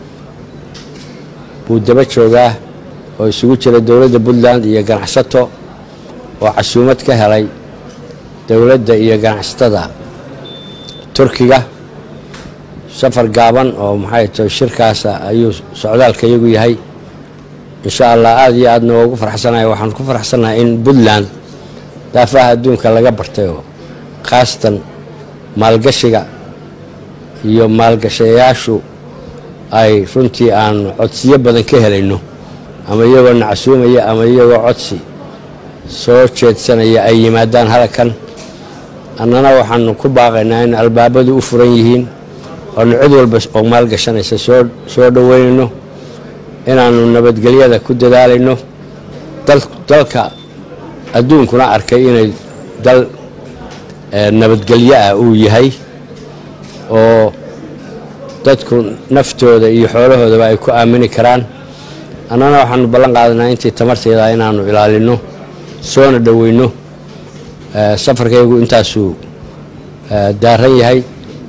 buu daba joogaa oo isugu jira dowladda puntland iyo ganacsato oo casuumad ka helay dowladda iyo ganacsatada turkiga safar gaaban oo maxay tahay shirkaasa ayuu socdaalka iyagu yahay insha allah aada iyo aadna waa ugu farxsanahay waxaan ku farxsanahay in puntland daafaha adduunka laga bartay oo khaasatan maalgashiga iyo maalgashayaashu ay runtii aanu codsiyo badan ka helayno ama iyagoo nacsuumaya ama iyagoo codsi soo jeedsanaya ay yimaadaan halkan annana waxaanu ku baaqaynaa in albaabadu u furan yihiin oonu cid walba oo maalgashanaysa soo soo dhoweynayno inaannu nabadgelyada ku dadaalayno dalka adduunkuna arkay inay dal nabadgelyo ah uu yahay oo dadku naftooda iyo xoolahoodaba ay ku aamini karaan annana waxaanu ballan qaadanaa intii tamarteeda inaannu ilaalinno soona dhoweyno safarkaygu intaasuu daaran yahay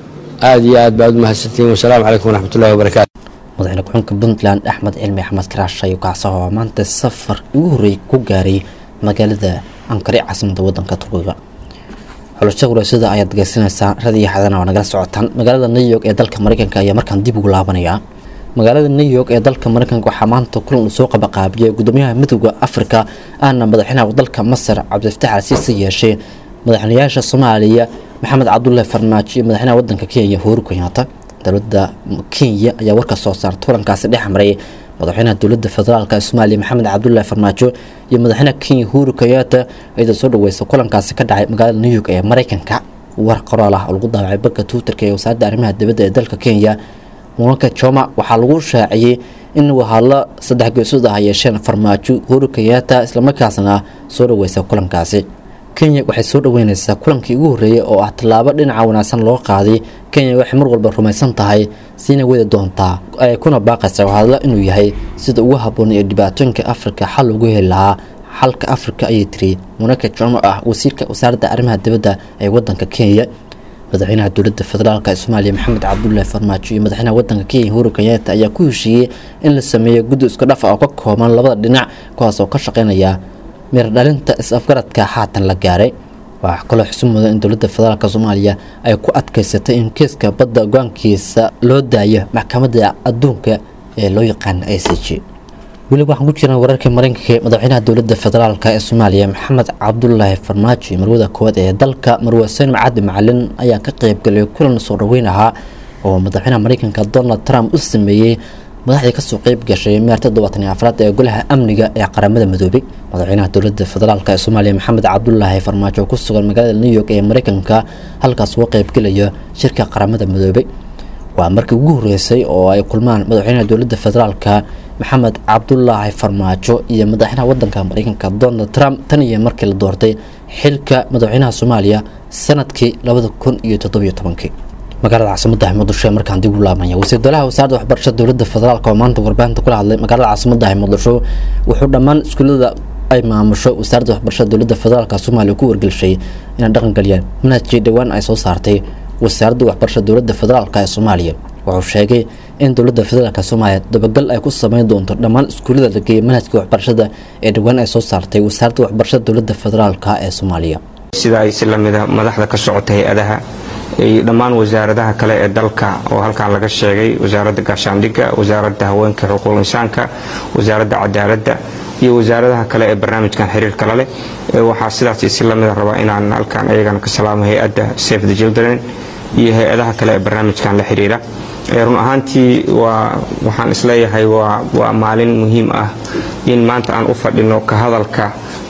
aad iyo aad baad u mahadsantihiin wasalaamu calaykum waraxmatullahi wabarakaatu madaxweyne ku-xigeenka puntland axmed cilmi axmed karaash ayuu kacsaho oo maanta safar ugu horreeyay ku gaaray magaalada ankare caasimada wadanka turkiga xulasho waraasada ayaad dhegeysanaysaa radiyo xadana waa nagala socotaan magaalada new york ee dalka mareykanka ayaa markaan dib ugu laabanaya magaalada new york ee dalka mareykanka waxaa maanta kulan uu soo qabaqaabiyay gudoomiyaha midooda afrika ahna madaxweynaha dalka masar cabdifataax alsiisi yeeshay madaxweynayaasha soomaaliya maxamed cabdullahi farmaajo iyo madaxweynaha wadanka kenya uhuru kenyaata dowladda kenya ayaa warka soo saarta kulankaasi dhex maray madaxweynaha dowladda federaalk ee soomaaliya maxamed cabdullahi farmaajo iyo madaxweynaha kenya uhuru kenyaata iyadoo soo dhaweysa kulankaasi ka dhacay magaalada new york ee mareykanka war qoraal ah oo lagu daawacay bagga twitterka ee wasaaradda arrimaha dibadda ee dalka kenya mulanka joma waxaa lagu shaaciyey in wahadlo saddex geesood ah yeesheen farmaajo uhuru kenyaata islamarkaasna soo dhaweysa kulankaasi kenya waxay soo dhaweyneysaa kulankii ugu horreeyay oo ah tallaabo dhinaca wanaagsan loo qaaday kenya waxay mar walba rumaysan tahay siina wadi doontaa ay kuna baaqaysa wahadlo inuu yahay sida ugu habboon ee dhibaatooyinka afrika xal ugu heli lahaa xalka afrika ayay tiri munaka jomo ah wasiirka wasaaradda arrimaha dibadda ee wadanka kenya madaxweynaha dowladda federaalk ee soomaaliya maxamed cabdullaahi farmaajo iyo madaxweynaha wadanka kenya uhuru kenyaata ayaa ku heshiiyey in la sameeyo guddi isku dhaf ah oo ka kooban labada dhinac kuwaas oo ka shaqeynaya miradhalinta is-afgaradka haatan la gaaray waxaa kaloo xusun mudan in dowladda federaalk soomaaliya ay ku adkeysatay in kiiska badda go-aankiisa loo daayo maxkamadda adduunka ee loo yaqaana i c g weliba waxaan ku jirnaa wararka mareykanka madaxweynaha dowladda federaalk ee soomaaliya maxamed cabdulaahi farmaajo iyo marwada koowaad ee dalka marwe huseen macadi macalin ayaa ka qeybgalay kulan soo dhaweyn ahaa oo madaxweynaha mareykanka donald trump u sameeyey madaxdii kasoo qeyb gashay meerta todobaatan iyo afraad ee golaha amniga ee qaramada midoobay madaxweynaha dowladda federaalk ee soomaaliya maxamed cabdulaahi farmaajo ku sugan magaalada new york ee mareykanka halkaas uga qeybgelaya shirka qaramada midoobay waa markii ugu horeysay oo ay kulmaan madaxweynaha dowladda federaalka maxamed cabdulaahi farmaajo iyo madaxweynaha wadanka mareykanka donald trump tan iyo markii la doortay xilka madaxweynaha soomaaliya sanadkii labada kun iyo toddobiyo tobankii magaalada caasimada muqdisho ee markaan dib u laabmaya wasiir dalaha wasaaradda waxbarashada dowladda federaalk oo maanta warbaahinta kula hadlay magaalada caasimada muqdisho wuxuu dhammaan iskuullada ay maamusho wasaaradda waxbarashada dowladda federaalk soomaaliya ku wargelshay inay dhaqangeliyaan manhajkii dhowaan ay soo saartay wasaaradda waxbarashada dowladda federaalk ee soomaaliya wuxuu sheegay in dowladda federaalk soomaaliya dabagal ay ku sameyn doonto dhammaan iskuullada la geeyay manhajka waxbarashada ee dhowaan ay soo saartay wasaaradda waxbarashada dowladda federaalk ee soomaaliya sida ay si lamida madaxda ka socota hay-adaha iyo dhammaan wasaaradaha kale ee dalka oo halkan laga sheegay wasaaradda gaashaandhigga wasaaradda haweenka xuquuq insaanka wasaaradda cadaaladda iyo wasaaradaha kale ee barnaamijkan xiriirka la leh waxaa sidaas si lamida rabaa inaan halkan ayagana ka salaamo hay-adda safe the children iyo hay-adaha kale ee barnaamijkan la xiriira run ahaantii waa waxaan isleeyahay waa maalin muhiim ah in maanta aan u fadhino ka hadalka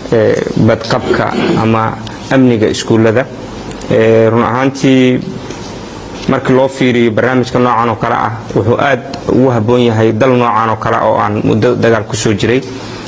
badqabka ama amniga iskuullada run ahaantii markii loo fiiriyo barnaamijka noocan oo kale ah wuxuu aad ugu habboon yahay dal noocan oo kale oo aan muddo dagaal ku soo jiray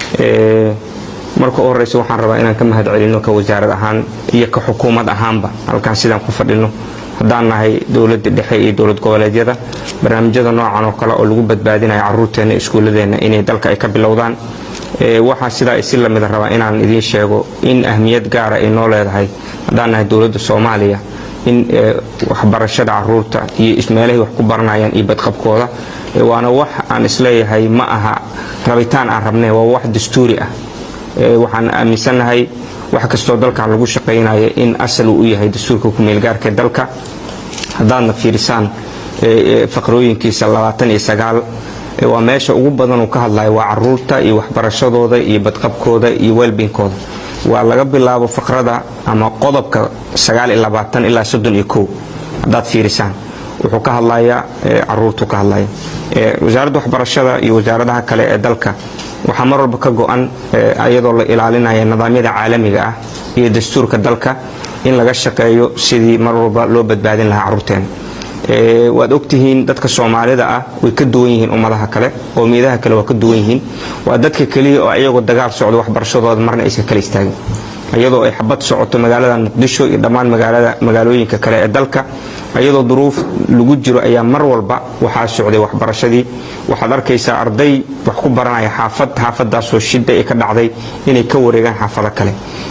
marka u horeysa waxaan rabaa inaan ka mahad celino ka wasaarad ahaan iyo ka xukuumad ahaanba halkaan sidaan ku fadhino haddaan nahay dowladda dhexe iyo dowlad goboleedyada barnaamijyada noocan oo kale oo lagu badbaadinayo caruurteenna iskuulladeenna inay dalka ay ka bilowdaan waxaa sidaa isi lamida rabaa inaan idiin sheego in ahmiyad gaara ay noo leedahay haddaan nahay dowladda soomaaliya in waxbarashada caruurta iyo ismeelahay wax ku baranayaan iyo badqabkooda waana wax aan isleeyahay ma aha rabitaan aan rabnay waa wax dastuuri ah waxaan aaminsannahay wax kastoo dalkan lagu shaqaynayo in asal uu u yahay dastuurka kumeelgaarka ee dalka haddaadna fiirisaan faqrooyinkiisa labaatan iyo sagaal waa meesha ugu badan uu ka hadlayo waa caruurta iyo waxbarashadooda iyo badqabkooda iyo welbinkooda waa laga bilaabo faqrada ama qodobka ilaa haddaad fiirisaan wuxuu ka hadlayaa caruurtuu ka hadlaya wasaaradda waxbarashada iyo wasaaradaha kale ee dalka waxaa mar walba ka go-an iyadoo la ilaalinaya nidaamyada caalamiga ah iyo dastuurka dalka in laga shaqeeyo sidii mar walba loo badbaadin lahaa caruurteena waad ogtihiin dadka soomaalida ah way ka duwan yihiin ummadaha kale qowmiyadaha kale waa ka duwan yihiin waa dadka keliya oo iyagoo dagaal socdo waxbarashadooda marna aysan kala istaagin iyadoo ay xabad socoto magaalada muqdisho iyo dhammaan magaalooyinka kale ee dalka iyadoo duruuf lagu jiro ayaa mar walba waxaa socday waxbarashadii waxaad arkaysaa arday wax ku baranaya xaafad xaafadaasoo shida ay ka dhacday inay ka wareegaan xaafado kale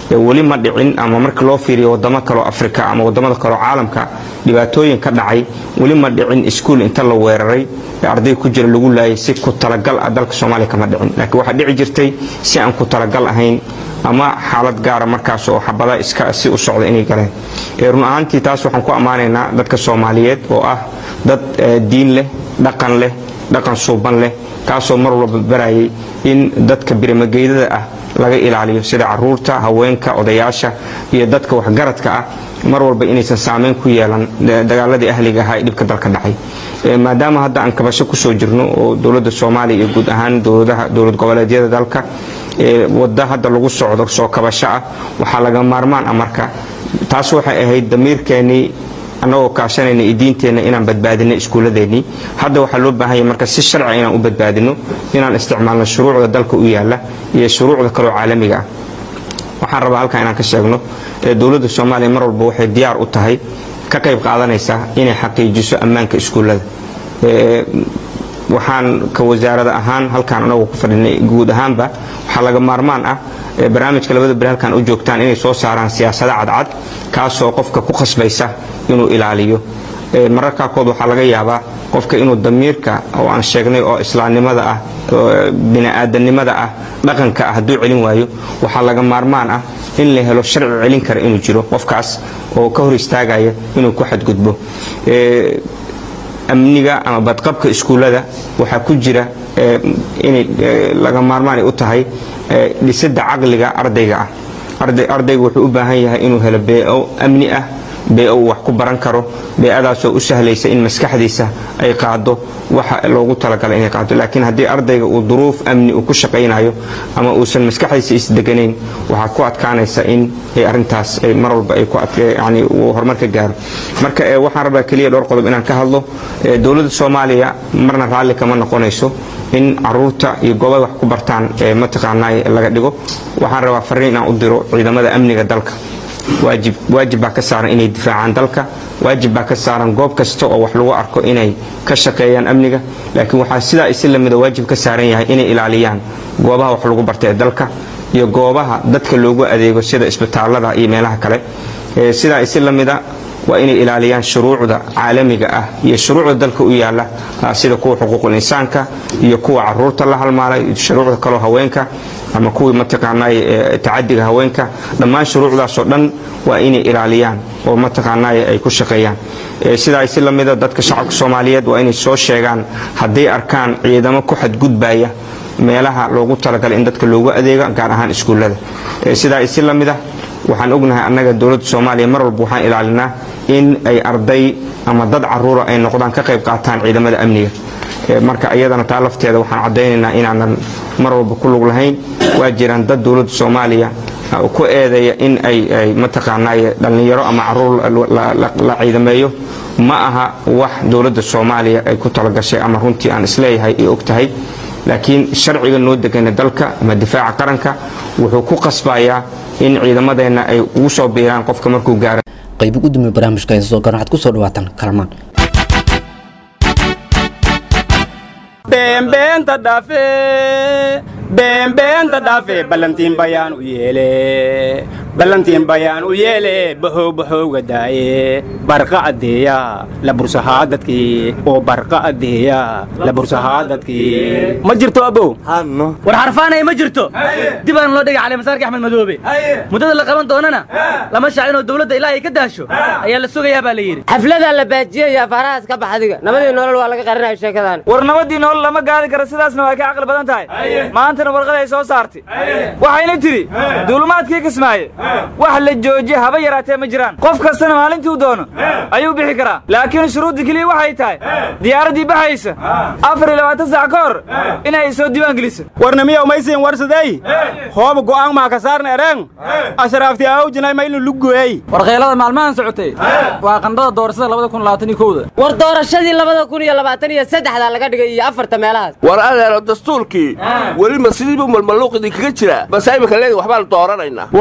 weli ma dhicin ama marka loo fiiriyo wadamo kaleo afrika ama wadamada kaleo caalamka dhibaatooyin ka dhacay weli ma dhicin iskuul inta la weeraray ee arday ku jira lagu laayay si ku talagal ah dalka soomaaliya kama dhicin laakiin waxaa dhici jirtay si aan ku talagal ahayn ama xaalad gaara markaas oo xabada iska si u socda inay galeen run ahaantii taas waxaan ku ammaanaynaa dadka soomaaliyeed oo ah dad diin leh dhaqan leh dhaqan suuban leh kaasoo mar walba barayay in dadka birimageydada ah laga ilaaliyo sida caruurta haweenka odayaasha iyo dadka waxgaradka ah mar walba inaysan saameyn ku yeelan dagaaladii ahliga ahaa ee dhibka dalka dhacay maadaama hadda aan kabasho kusoo jirno oo dowladda soomaaliya iyo guud ahaan dowladaha dowlad goboleedyada dalka wadda hadda lagu socdo soo kabasho ah waxaa laga maarmaan ah marka taas waxay ahayd damiirkeennii annagoo kaashanayna iyo diinteenna inaan badbaadino iskuulladeennii hadda waxaa loo baahanya marka si sharci inaan u badbaadino inaan isticmaalno shuruucda dalka u yaalla iyo shuruucda kaloo caalamiga ah waxaan rabaa halkan inaan ka sheegno dowladda soomaaliya mar walba waxay diyaar u tahay ka qayb qaadanaysaa inay xaqiijiso ammaanka iskuullada waxaan ka wasaarada ahaan halkaan anagoo ku fadhinay guud ahaanba waxaa laga maarmaan ah barnaamijka labada beri halkaan u joogtaan inay soo saaraan siyaasada cadcad kaasoo qofka ku khasbaysa inuu ilaaliyo mararkaa kood waxaa laga yaabaa qofka inuu damiirka oo aan sheegnay oo islaamnimada ah bini'aadanimada ah dhaqanka ah hadduu celin waayo waxaa laga maarmaan ah in la helo sharci celin kara inuu jiro qofkaas oo ka hor istaagaya inuu ku xadgudbo amniga ama badqabka iskuullada waxaa ku jira inay laga maarmaanay u tahay dhisidda caqliga ardayga ah ardayga wuxuu u baahan yahay inuu helo beeo amni ah bee uu wax ku baran karo beeadaasoo u sahlaysa in maskaxdiisa ay qaado waxa loogu talagalay inay qaado laakiin haddii ardayga uu duruuf amni uu ku shaqaynayo ama uusan maskaxdiisa isdeganayn waxaa ku adkaanaysa in ay arintaas ay mar walba ay ku yani uu horumar ka gaaro marka waxaan rabaa keliya dhowr qodob inaan ka hadlo dowladda soomaaliya marna raalli kama noqonayso in caruurta iyo goobay wax ku bartaan mataqaanaa laga dhigo waxaan rabaa fariin inaan u diro ciidamada amniga dalka waajib waajib baa ka saaran inay difaacaan dalka waajib baa ka saaran goob kasta oo wax lagu arko inay ka shaqeeyaan amniga laakiin waxaa sidaa isi lamida waajib ka saaran yahay inay ilaaliyaan goobaha wax lagu barta ee dalka iyo goobaha dadka loogu adeego sida isbitaalada iyo meelaha kale sidaa isi lamida waa inay ilaaliyaan shuruucda caalamiga ah iyo shuruucda dalka u yaala sida kuwa xuquuqul insaanka iyo kuwa caruurta la halmaalay shuruucda kaloo haweenka ama kuwii mataqaanay tacadiga haweenka dhammaan shuruucdaasoo dhan waa inay ilaaliyaan oo mataqaanay ay ku shaqeeyaan sidaa si lamida dadka shacabka soomaaliyeed waa inay soo sheegaan hadday arkaan ciidamo ku xadgudbaya meelaha loogu talagalay in dadka loogu adeego gaar ahaan iskuullada sidaa si lamida waxaan ognahay annaga dowladda soomaaliya mar walba waxaan ilaalinaa in ay arday ama dad caruura ay noqdaan ka qayb qaataan ciidamada amniga marka iyadana taa lafteeda waxaan caddaynaynaa inaanan mar walba ku lug lahayn waa jiraan dad dowladda soomaaliya ku eedeeya in ay mataqaanay dhallinyaro ama caruur la ciidameeyo ma aha wax dowladda soomaaliya ay ku talagashay ama runtii aan isleeyahay ay og tahay laakiin sharciga noo degana dalka ama difaaca qaranka wuxuu ku qasbayaa in ciidamadeenna ay ugu soo biiraan qofka markuu gaaro qaybi gudoomiye barnaamijka haysa soo garan waxaad ku soo dhawaataan kalamaan beenbeenta dhafe beenbeenta dhafe ballantiin bayaan u yeele ballantiin bayaan u yeele bahow bahowga daaye barqa addeeya la bursahaa dadkii oo barqa addeeya la bursahaa dadkii ma jirto abow war xarfaanay ma jirto dib aan loo dhigay calimasaarka axmed madoobe muddada la qaban doonana lama shaacin oo dowladda ilaa ay ka daasho ayaa la sugayaa baa la yidhi xafladaa la baajiyaya farahaas ka baxdiga nabadii nolol waa laga qarinayo sheekadan war nabadii nolol lama gaari karo sidaasna waa ka caqli badan tahay maantana warqad ay soo saartay waxayna tidhi duulumaadkii kismaaye wax la joojiye haba yaraatee ma jiraan qof kastana maalintuu doono ayuu bixi karaa laakiin shuruudda keliya waxay tahay diyaaraddii baxaysa afar iyo labaatan saac ka hor inay soo diiwaan geliso warnamiya umaysiin warsadey hooba go'aan maa ka saarna ereen ashraafti aawjinay ma inu lugoey warqeylada maalmahan socotay waa qandhada doorashada labada kun labaatan iyo kowda war doorashadii labada kun iyo labaatan iyo saddexda laga dhigay iyo afarta meelahaas war adeero dastuurkii weli ma sidiibu malmaluuqidii kaga jira base imika leedi waxbaan dooranaynaa wareedhaha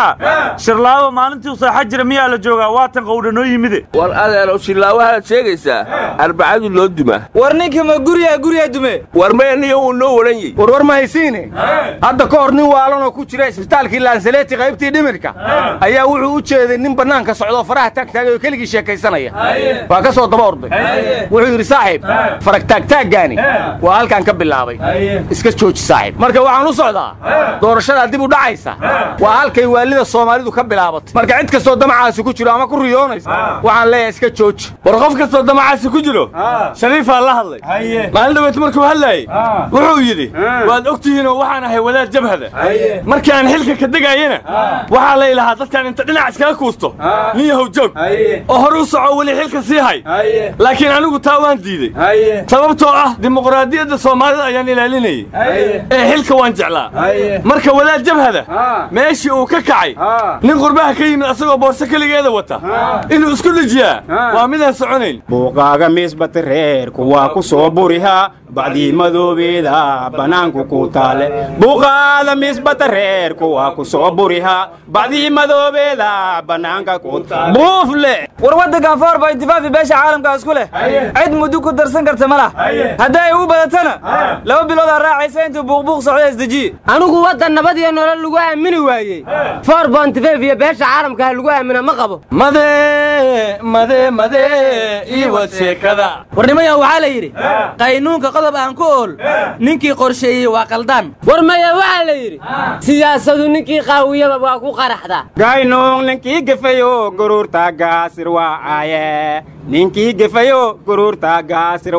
shirlaawo maalintii u saaxa jira miyaa la joogaa waatan qowdha noo yimide war adeerow shirlaawahaad sheegaysaa arbacadu loo dumaa war ninka ma guriyaa guriyaa dume war meeniyo uu noo waran yahy warwar ma haysiine hadda ka hor nin waalanoo ku jira isbitaalkii laansaleti qaybtii dhimirka ayaa wuxuu u jeeday nin bannaanka socdoo faraha taagtaagay oo keligii sheekaysanaya waa ka soo daba orday wuxuu yidhi saaxiib farag taagtaaggaani waa halkaan ka bilaabay iska jooji saaxiib marka waxaan u socdaa doorashadaa dib u dhacaysa waa halkay waalida soomaalidu ka bilaabatay marka cid kastoo damacaasi ku jiro ama ku riyoonaysa waxaan leeyahay iska jooji war qof kastoo damacaasi ku jiro shariifaa la hadlay maalin dhaweet markuu hadlaayey wuxuu yidhi waad og tihiinoo waxaan ahay wadaad jabhada markii aan xilka ka degaayena waxaa lay lahaa dadkaan inta dhinac iskaga kuusto nin yahow joog oo hore u soco weli xilka sii hay laakiin anigu taa waan diidey sababtoo ah dimuqraadiyadda soomaalida ayaan ilaalinayey ee xilka waan jeclaa marka wadaad jabhada meeshii uu ka kacay nin qurbaha ka yimid asagoo boorso keligeeda wata inuu isku dhejiyaa waa midaan soconayn buuqaaga miisbata reerku waa ku soo buriha bacdii madoobeeda bannaanku ku taale buuqaada misbata reerku waa ku soo buriha bacdii madoobeeda bannaanka ku taale buufle war waddankan foor baa intifaafi beesha caalamka isku leh cid muddo ku darsan karta ma lah haddii ay ugu badatana laba bilood aa raacaysa intuu buuqbuuq socda isdejiye anigu waddan nabad iyo nolol lagu aamini waayey foor bontifeef iyo beesha caalamka ha lagu aamina ma qabo made made made iwad sheekada warnimayaa waxaa la yidhi qaynuunka qodob aan ku ool ninkii qorsheeyey waa qaldaan war maya waxaa la yidhi siyaasadu ninkii qaawiyaba waa ku qaraxdaa gaynuung ninkii gefayo guruurta gaasir waaye ninkii gefayo guruurta gaasir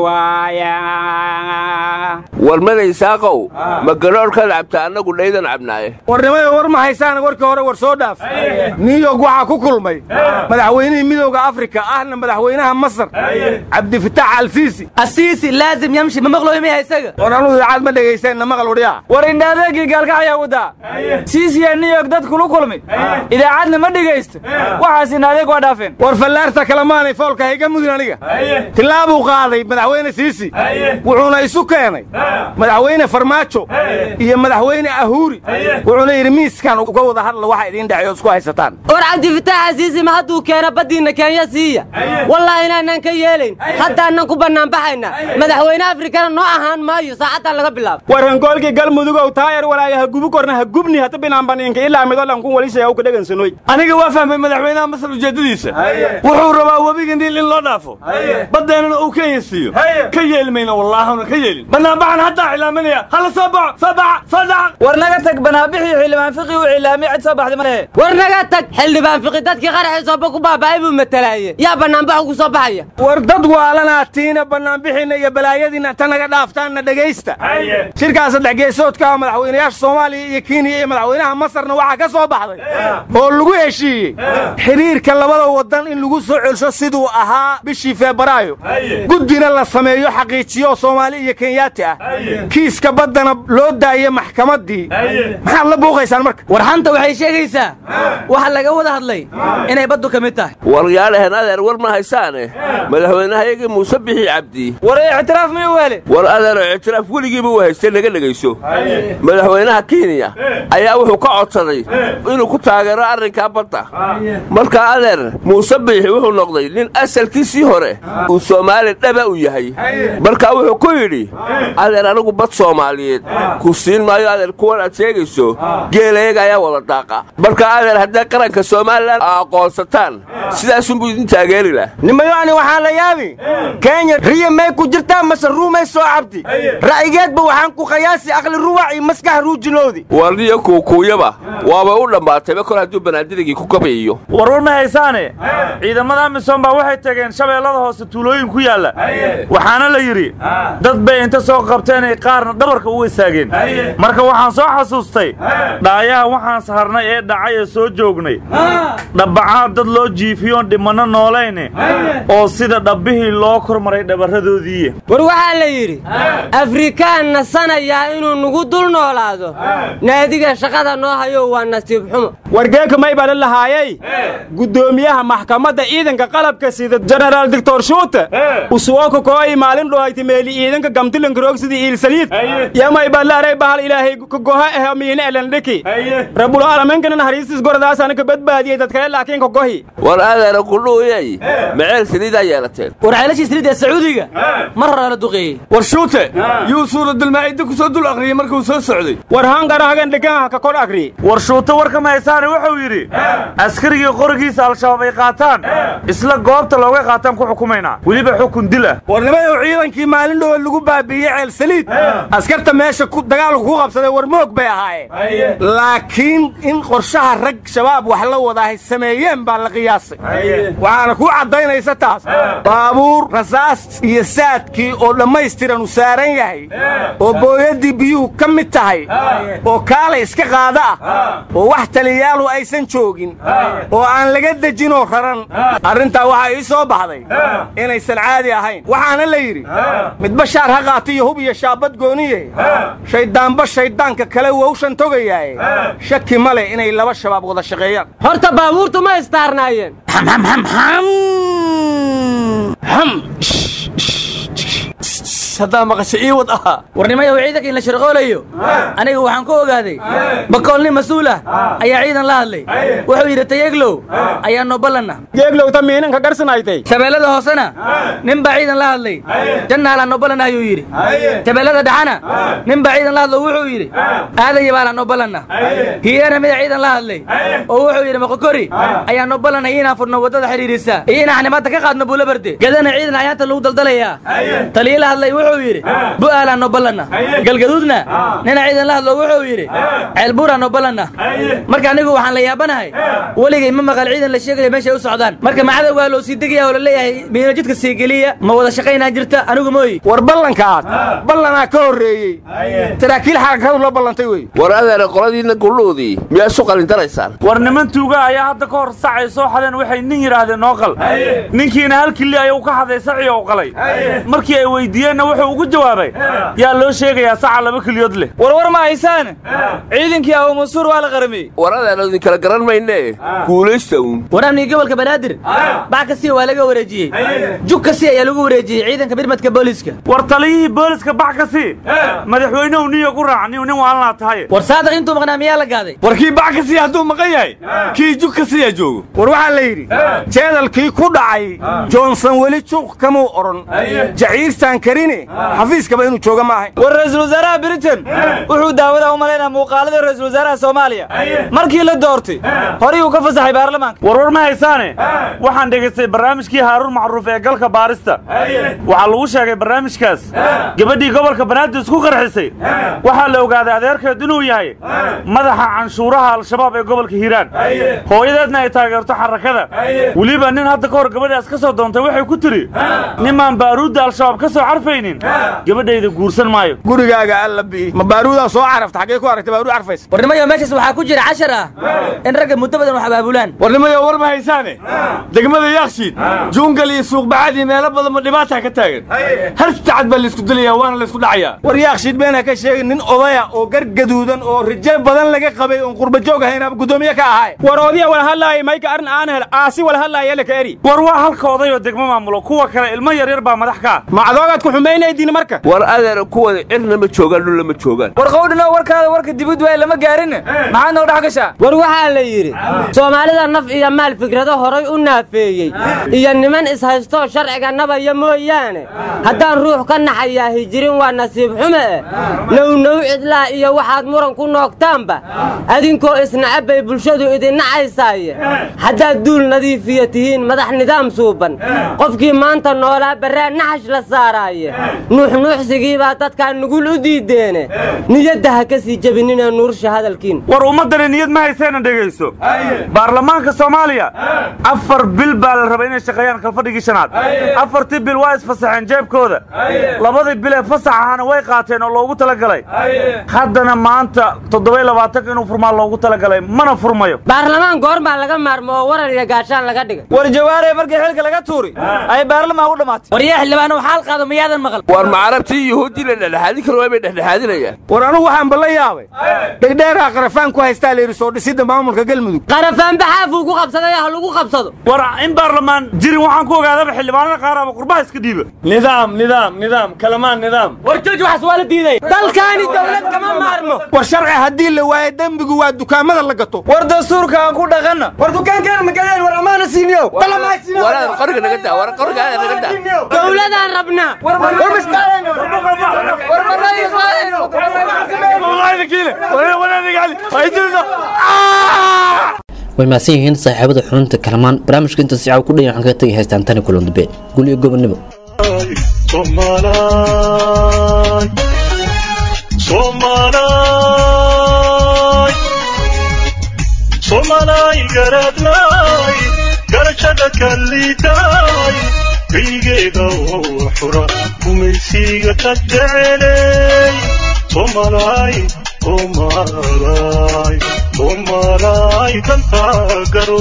waaya war madaysaaqow ma garoorkaad cabta annagu dhaydan cabnaaye warnimada war ma haysaan warkii hore war soo dhaaf new york waxaa ku kulmay madaxweynihii midowda afrika ahna madaxweynaha masar cabdifitaax alsiisi asiisi laazim yamshi ma maqlooy miya isaga war anugu idaacad ma dhegaysanna maqal wadhiya war indhaadeegii gaalkacayaa wadaa siisiyaa new york dad kulu kulmay idaacadna ma dhegaysto waxaas indhaadeeg waa dhaafeen war fallaarta kalemaanay foolka hayga mudin aniga tillaabuu qaaday madaxweyne siisi wuxuuna isu keenay madaxweyne farmaajo iyo madaxweyne ahuuri wuxuuna yidhi miiskan uga wada hadla waxa idiin dhexeeyo isku haysataan war cabdifitaax asiisi ma hadduu keeno baddiinna kenya siiya wallaahi inaanaan ka yeelayn haddaanan ku bannaanbaxayna madaxweyne afrikana noo ahaan maayo saacaddan laga bilaabo war hangoolkii galmudugow taayar walaaya ha gubi korna ha gubni hata binaanbaniinka ilaa midolan kun walisaya u ka dhegansanoy aniga waa fahmay madaxweynaha masar ujeeddadiisa wuxuu rabaa webiga niil in loo dhaafo baddeenana uu kenya siiyo ka yeelmayna wallaahuna ka yeelin banaanbaxan haddaa cilaaminaya hala soo baxo soo baxa soo dhaca war naga tag banaanbixii xildhibaan fiqi uu cilaamay cid soo baxday ma lehe war naga tag xildhibaan fiqi dadkii qaraxii sooba ku baaba'ay buu matalaaye yaa bannaanbax ugu soo baxaya war dad waalanaa tiina bannaanbixiinna iyo balaayadiinna ta naga dhaaftaanna dhegaysta shirkaa saddex geesoodka ah madaxweynayaasha soomaaliya iyo kenya iyo madaxweynaha masarna waxaa ka soo baxday oo lagu heshiiyey xidhiirka labada waddan in lagu soo celsho siduu ahaa bishii febraayo guddina la sameeyo xaqiijiyo soomaali iyo kenyaati ah kiiska baddana loo daayo maxkamaddii maxaad la buuqaysaan marka war xanta waxay sheegaysaa waxa laga wada hadlay inay baddu ka mid tahay waryaalahen adeer war ma haysaane madaxweynehayagii muuse bixi cabdi war ictiraaf miyuu hele war adeero ictiraaf weligiiba u haystay laga dhegayso madaxweynaha kenya ayaa wuxuu ka codsaday inuu ku taageero arrinkaa badda markaa adeer muuse biixi wuxuu noqday nin asalkiisii hore uu soomaali dhaba u yahay markaa wuxuu ku yidhi adeer anigu bad soomaaliyeed ku siin maayo adeer kuwan aad sheegayso geelayaga ayaa wada daaqa markaa adeer hadday qaranka somalilan aqoonsataan sidaasunbuu idin taageeri lah nimayoani waxaa la yaabi kenya riya may ku jirtaa mase ruumay soo cabdi ra'yigeedba waxaan ku qayaasi aqli ruwac iyo maskax ruujinoodi warniyo kuukuuyaba waaba u dhammaatayba kor hadduu banaadirigii ku gabayiyo warwar ma haysaane ciidamada amisom baa waxay tageen shabeellada hoose tuulooyin ku yaalla waxaana la yidhi dad bay inta soo qabteen ay qaarna dhabarka uga istaageen marka waxaan soo xasuustay dhaayaha waxaan saharnay ee dhacay ee soo joognay dhabbacaad dad loo jiifiyoon dhimanno noolayne oo sida dhabbihii loo kormaray dhabarradoodii war waxaa la yidhi afrikaan nasanayaa inuu nugu dul noolaado naadiga shaqada noo hayo waa nasiib xumo wargeeka may bala lahaayey guddoomiyaha maxkamadda ciidanka qalabka sida jenaraal doctor shuute usuwoka kooyi maalin dhohayti meeli ciidanka gamtilanka roogsidii iilsaliid yamay balaaray bahal ilaahay ka goha eh miina elandhiki rabul aalamiinkanan hariistis goradaasana ka badbaadiyey dadkale laakiin ka gohi war adeera kudhuuyay maceel saliidaa yeelateen war ceelashii saliidda sacuudiga mar hore la duqeeyey war shuute yuu suuradulmaa'ida ku soo dul akhriyey markuu soo socday war hangarahagan dhiganha ka kor akhriyey war shuute warka mahaysaane wuxuu yidhi askarigii qorigiisa al-shabaab ay qaataan isla goobta looga qaataan ku xukumaynaa weliba xukun dil ah warnimayow ciidankii maalin dhowe lagu baabiiyey ceel saliid askarta meesha dagaalku ku qabsaday war moog bay ahaayeen laakiin in qorshaha rag shabaab wax la wadaahay sameeyeen baa la qiyaasay waxaana kuu caddaynaysa taas baabuur rasaas iyo saadkii oo dhammaystiran u saaran yahay oo booyaddii biyuhu ka mid tahay oo kaalay iska qaada ah oo wax taliyaalu aysan joogin oo aan laga dejinoo raran arrintaa waxaa ii soo baxday inaysan caadi ahayn waxaana la yidhi midba shaar ha qaata iyo hub iyo shaabad gooniye shayddaanba shayddaanka kale wowshan togayaaye shaki ma leh inay laba shabaab wada shaqeeyaan horta baabuurtu ma istaarnaayeen haddaa maqasha ii wad ahaa warnimayow ciidanka in la sharqoolayo aniga waxaan ku ogaaday bakool nin mas-uul ah ayaa ciidan la hadlay wuxuu yidhi tayeglow ayaa noo ballanna geeglowta miinanka garsanaytay shabeellada hoosena nin baa ciidan la hadlay jannaalaa noo ballanna ayuu yidhi shabeellada dhaxana nin baa ciidan la hadlo wuxuu yidhi aadaya baalaa noo ballanna hiyana mida ciidan la hadlay oo wuxuu yidhi maqokori ayaa noo ballanay inaan furno waddada xidhiidhisa iyo inaan xanimaadta ka qaadno buula barde gadana ciidan ayaanta lagu daldalayaa taliye la hadlay wuxuu yidhi bu'aalaa noo ballanna galgaduudna nina ciidan la hadlo wuxuu yidhi ceelbuuraa noo ballanna marka anigu waxaan la yaabanahay weligay ma maqal ciidan la sheegayo meeshay u socdaan marka macadowgaa loo sii degaya oo la leeyahay miino jidka sii geliya ma wada shaqaynaa jirta anigu mooyi war ballankaad ballanaa ka horreeyey saraakiil xarakadu la ballantay wey war adeera qoladiinna gulluudii miyaa isu qalindaraysaan war niman tuuga ayaa hadda ka hor sacay soo xadeen waxay nin yidhaahdeen noo qal ninkiina hal kili ayuu ka xaday saci oo qalay markii ay weydiiyeenna wuxuu ugu jawaabay yaa loo sheegayaa saca laba keliyood leh war war ma haysaan ciidankii abu mansuur waa la qaramiyey war adeera idin kala garan mayne guulaysta uun war amniga gobolka banaadir bac kasii waa laga wareejiyey jug kasii ayaa lagu wareejiyey ciidanka birmadka booliiska war taliyihii booliska bax ka sii madaxweynuhu niyo ku raac niyu nin waalanaa tahay war saadiq intuu maqnaa miyaa la gaaday war kii bac ka sii hadduu maqan yahay kii jug ka siiyaa joogo war waxaa la yidhi jeedalkii ku dhacay johnson weli juuq kamuu odhan jaciirtaan karine xafiiskaba inuu jooga ma ahayn war ra'iisul wasaaraha britain wuxuu daawadaa u malaynaa muuqaalada ra'iisul wasaaraha soomaaliya markii la doortay horay uu ka fasaxay baarlamaanka war war ma haysaane waxaan dhegaystay barnaamijkii haaruun macruuf ee galka baarista waxaa lagu sheegay barnaamijkaas gabadhii gobolka banaadir isku qarxisay waxaa la ogaaday adeerkeed inuu yahay madaxa canshuuraha al-shabaab ee gobolka hiiraan hooyadeedna ay taageerto xarakada weliba nin hadda ka hor gabadhaas ka soo doontay waxay ku tidhi nimaan baaruudda al-shabaab ka soo carfaynin gabadhayda guursan maayo gurigaaga alla bi ma baaruudaa soo carafta xaggee ku aragtay baaruud carfays warnimayo meeshaas waxaa ku jira cashar ah in ragga muddo badan wax abaabulaan warnimayo war ma haysaane degmada yaakshiid juungal iyo suuqbacaad iyo meelo badan ma dhibaataa ka taagan hal tacad baa laysku dilayaa waana laysku dhacayaa war yaakshiid beena ka sheegin nin odaya oo gar gaduudan oo rijo badan laga qabay oon qurba joog ahayn gudoomiye ka ahay war oodiya wala hadlaaya mayka arrin aan hel aasi wala hadlaaya laka eri war waa halka odayoo degmo maamulo kuwa kale ilmo yaryar baa madax ka ah macdoogaad ku xumaynaydiin marka war adeera kuwada cirna ma joogaan dhulla ma joogaan war qowdhino warkaada warka dibid waay lama gaarin maxaad noo dhex gashaa war waxaa la yidhi soomaalida naf iyo maal fikrado horay u naafeeyey iyo niman ishaystoo sharciga nabaya mooyaane haddaan ruux ka naxayaa hijirin waa nasiib xume eh nownow cidlaa iyo waxaad muran ku noogtaanba adinkoo isnacab bay bulshadu idin nacaysaaye haddaad duul nadiifiya tihiin madax nidaam suuban qofkii maanta noolaa barraa naxash la saaraaye nuuxnuuxsigiibaa dadkaa nugul u diideene niyadda ha ka sii jebinina nuursha hadalkiin war ummaddani niyad ma hayseena dhegayso baarlamaanka soomaaliya afar bil baa la rabay inay shaqeeyaan kalfadhigii shanaad afartii bil waa isfasaxeen jeebkooda labadii bil ee fasax ahaana way qaateen oo loogu talagalay haddana maanta toddoba labaatanka inuu furmaa loogu talagalay mana furmayo baarlamaan goormaa laga maarmo oo warar iyo gaashaan laga dhigay war jawaaree markii xilka laga tuuri ay baarlamaan u dhammaatay war yaa xildhibaano xaal qaado miyaadan maqal maqal war ma carabtii yuhuuddii la dhexdhexaadin karo waa bay dhexdhexaadinayaan war anugu waxaan balla yaabay dhegdheeraa qarafaan ku haystaa layidhi soo dhisidda maamulka galmudug qarafaan baxaafuu ku qabsaday ha lagu qabsado war in baarlamaan jirin waxaan ku ogaadaba xildhibaanada qaar ama qurbaha iska dhiiba nidaam nidaam nidaam kalamaan nidaam war jooji waxaas waa la diiday dalkaani dawlad kama maarmo war sharci haddii la waayo dembigu waa dukaamada la gato war dastuurka aan ku dhaqanna war dukaankeena magadeen war ammaana siiniyo waraad qoriga naga daa war qoriga naga daa dawladaan rabnaa way mahadsan yihiin saaxiibada xubinta kalamaan barnaamijka inta si caaw ku dhayan waxaan kaga tegi haystaan tani kulan dambe gul iyo gobonnimo somalay garadnay garashada kalliitay kaygeeda oo xura gumaysiga ka jecelay somalay somalay somalay dantaa garo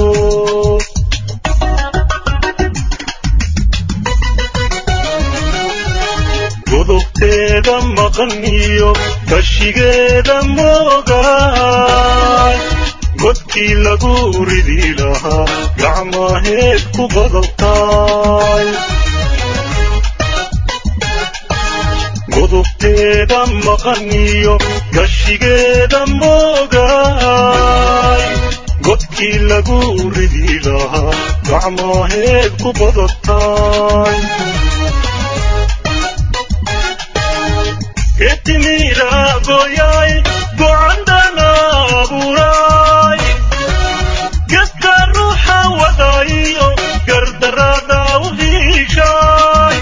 godobteeda maqan iyo kashigeeda moogaay godkii lagu ridi lahaa gacmaheed ku badabtaay godobteeda maqan iyo gashigeeda moogaay godkii lagu ridi lahaa gacmaheed ku badabtaay etimira goyay gocandana abuuray gedka ruuxa wadayo gardarada u hiishay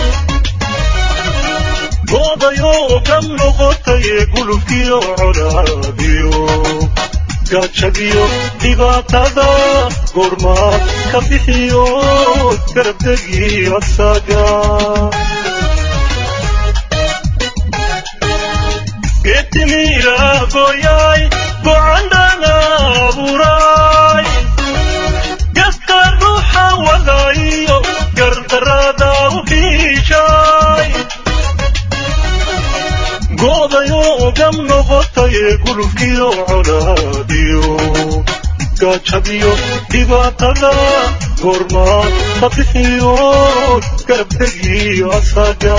goodayoo ka noqotay gulubkiyo colaadiyo gaajadiyo dhibaatada goormaad ka bixiyo garabdegi asaga getimira goyay gocandana abuuray gedka ruuxa wadayo gardarada u hiishay goodayoo gam noqotay gulubkiyo colaadiyo gaajadiyo dhibaatada goormaad ka bixiyo garabtegiyo asaga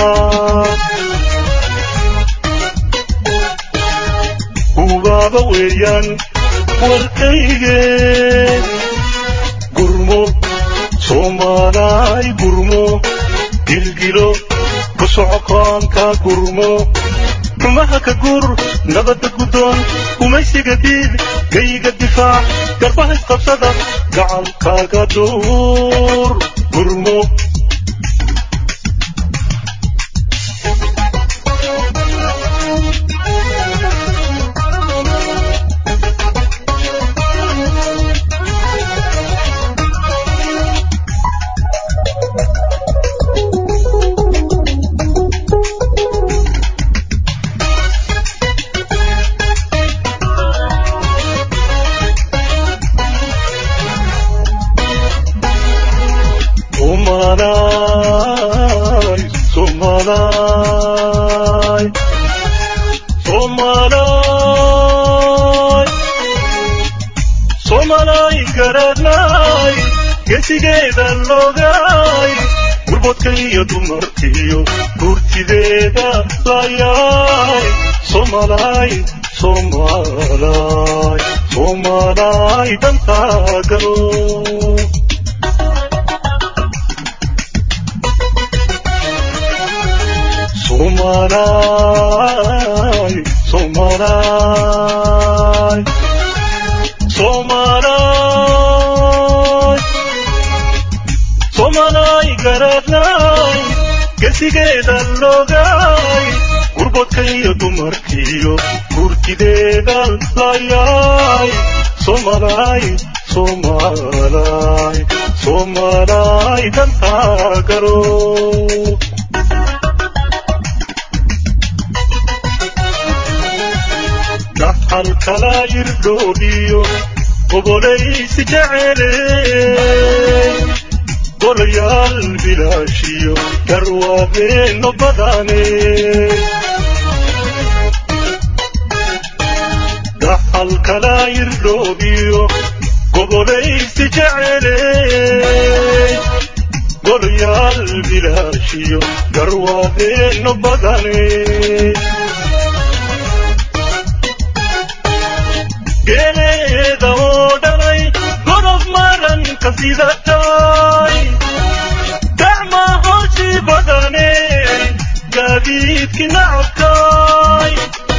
ubaaba weeyaan warkayge gurmo soomaalaay gurmo gilgilo ku socoqaanka gurmo xumaha ka gur nabadda guddoon gumaysiga diid gayga difaac garbaha isqabsada gacankaaga duur gurmo Somalay, Somalay, Somalay, Somalay garanay, gesigeeda logay, gurbodka iyo dumarkiyo gurtideeda layay, Somalay, Somalay, Somalay dantaa galo. Somalay, Somalay, Somalay, Somalay garadnay, gesigeeda logay, gurbodka iyo dumarkiyo gurtideeda layay, Somalay, Somalay, Somalay dantaa garo. dhaxal kala irdhoodhiyo gobolaysi jecele golayaal bilaashiyo garwaadeeno badane dhaxal kala irdhoobiyo gobolaysi jecele golayaal bilaashiyo garwaadeeno badane geeleeda oo dhalay godob maranka sidatay gacma hoshi badane gaadiidki nacabkay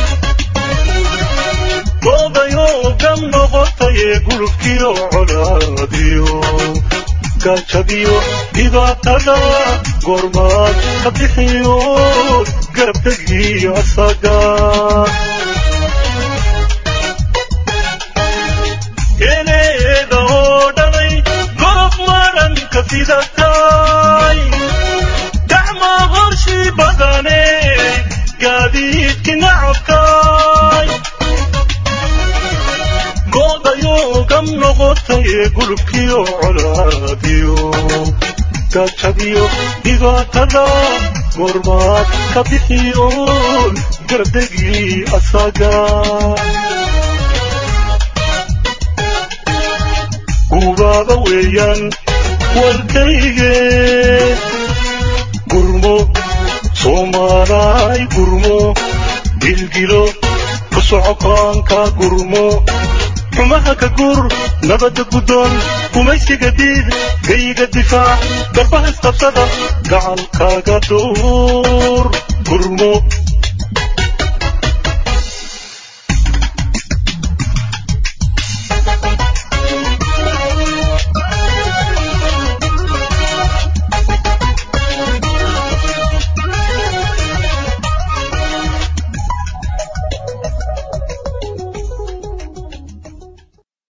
goodayoo gam noqotaye gulubkiyo colaadiyo gaajadiyo dhibaatada goormaad ka bixiyo garabtegiyo asaga geeleeda oo dhalay gorob maranka sidatay gacma horshi badane gaadiidki nacabkay goodayoo gam noqotaye gulubkiyo colaadiyo gaajadiyo dhibaatada goormaad ka bixiyo garbdegii asaga gubaaba weeyaan warkayge gurmo soomaalaay gurmo gilgilo ku socokaanka gurmo xumaha ka gur nabadda guddoon gumaysiga diid gayiga difaac garbaha isqabsada gacalkaaga dhowr gurmo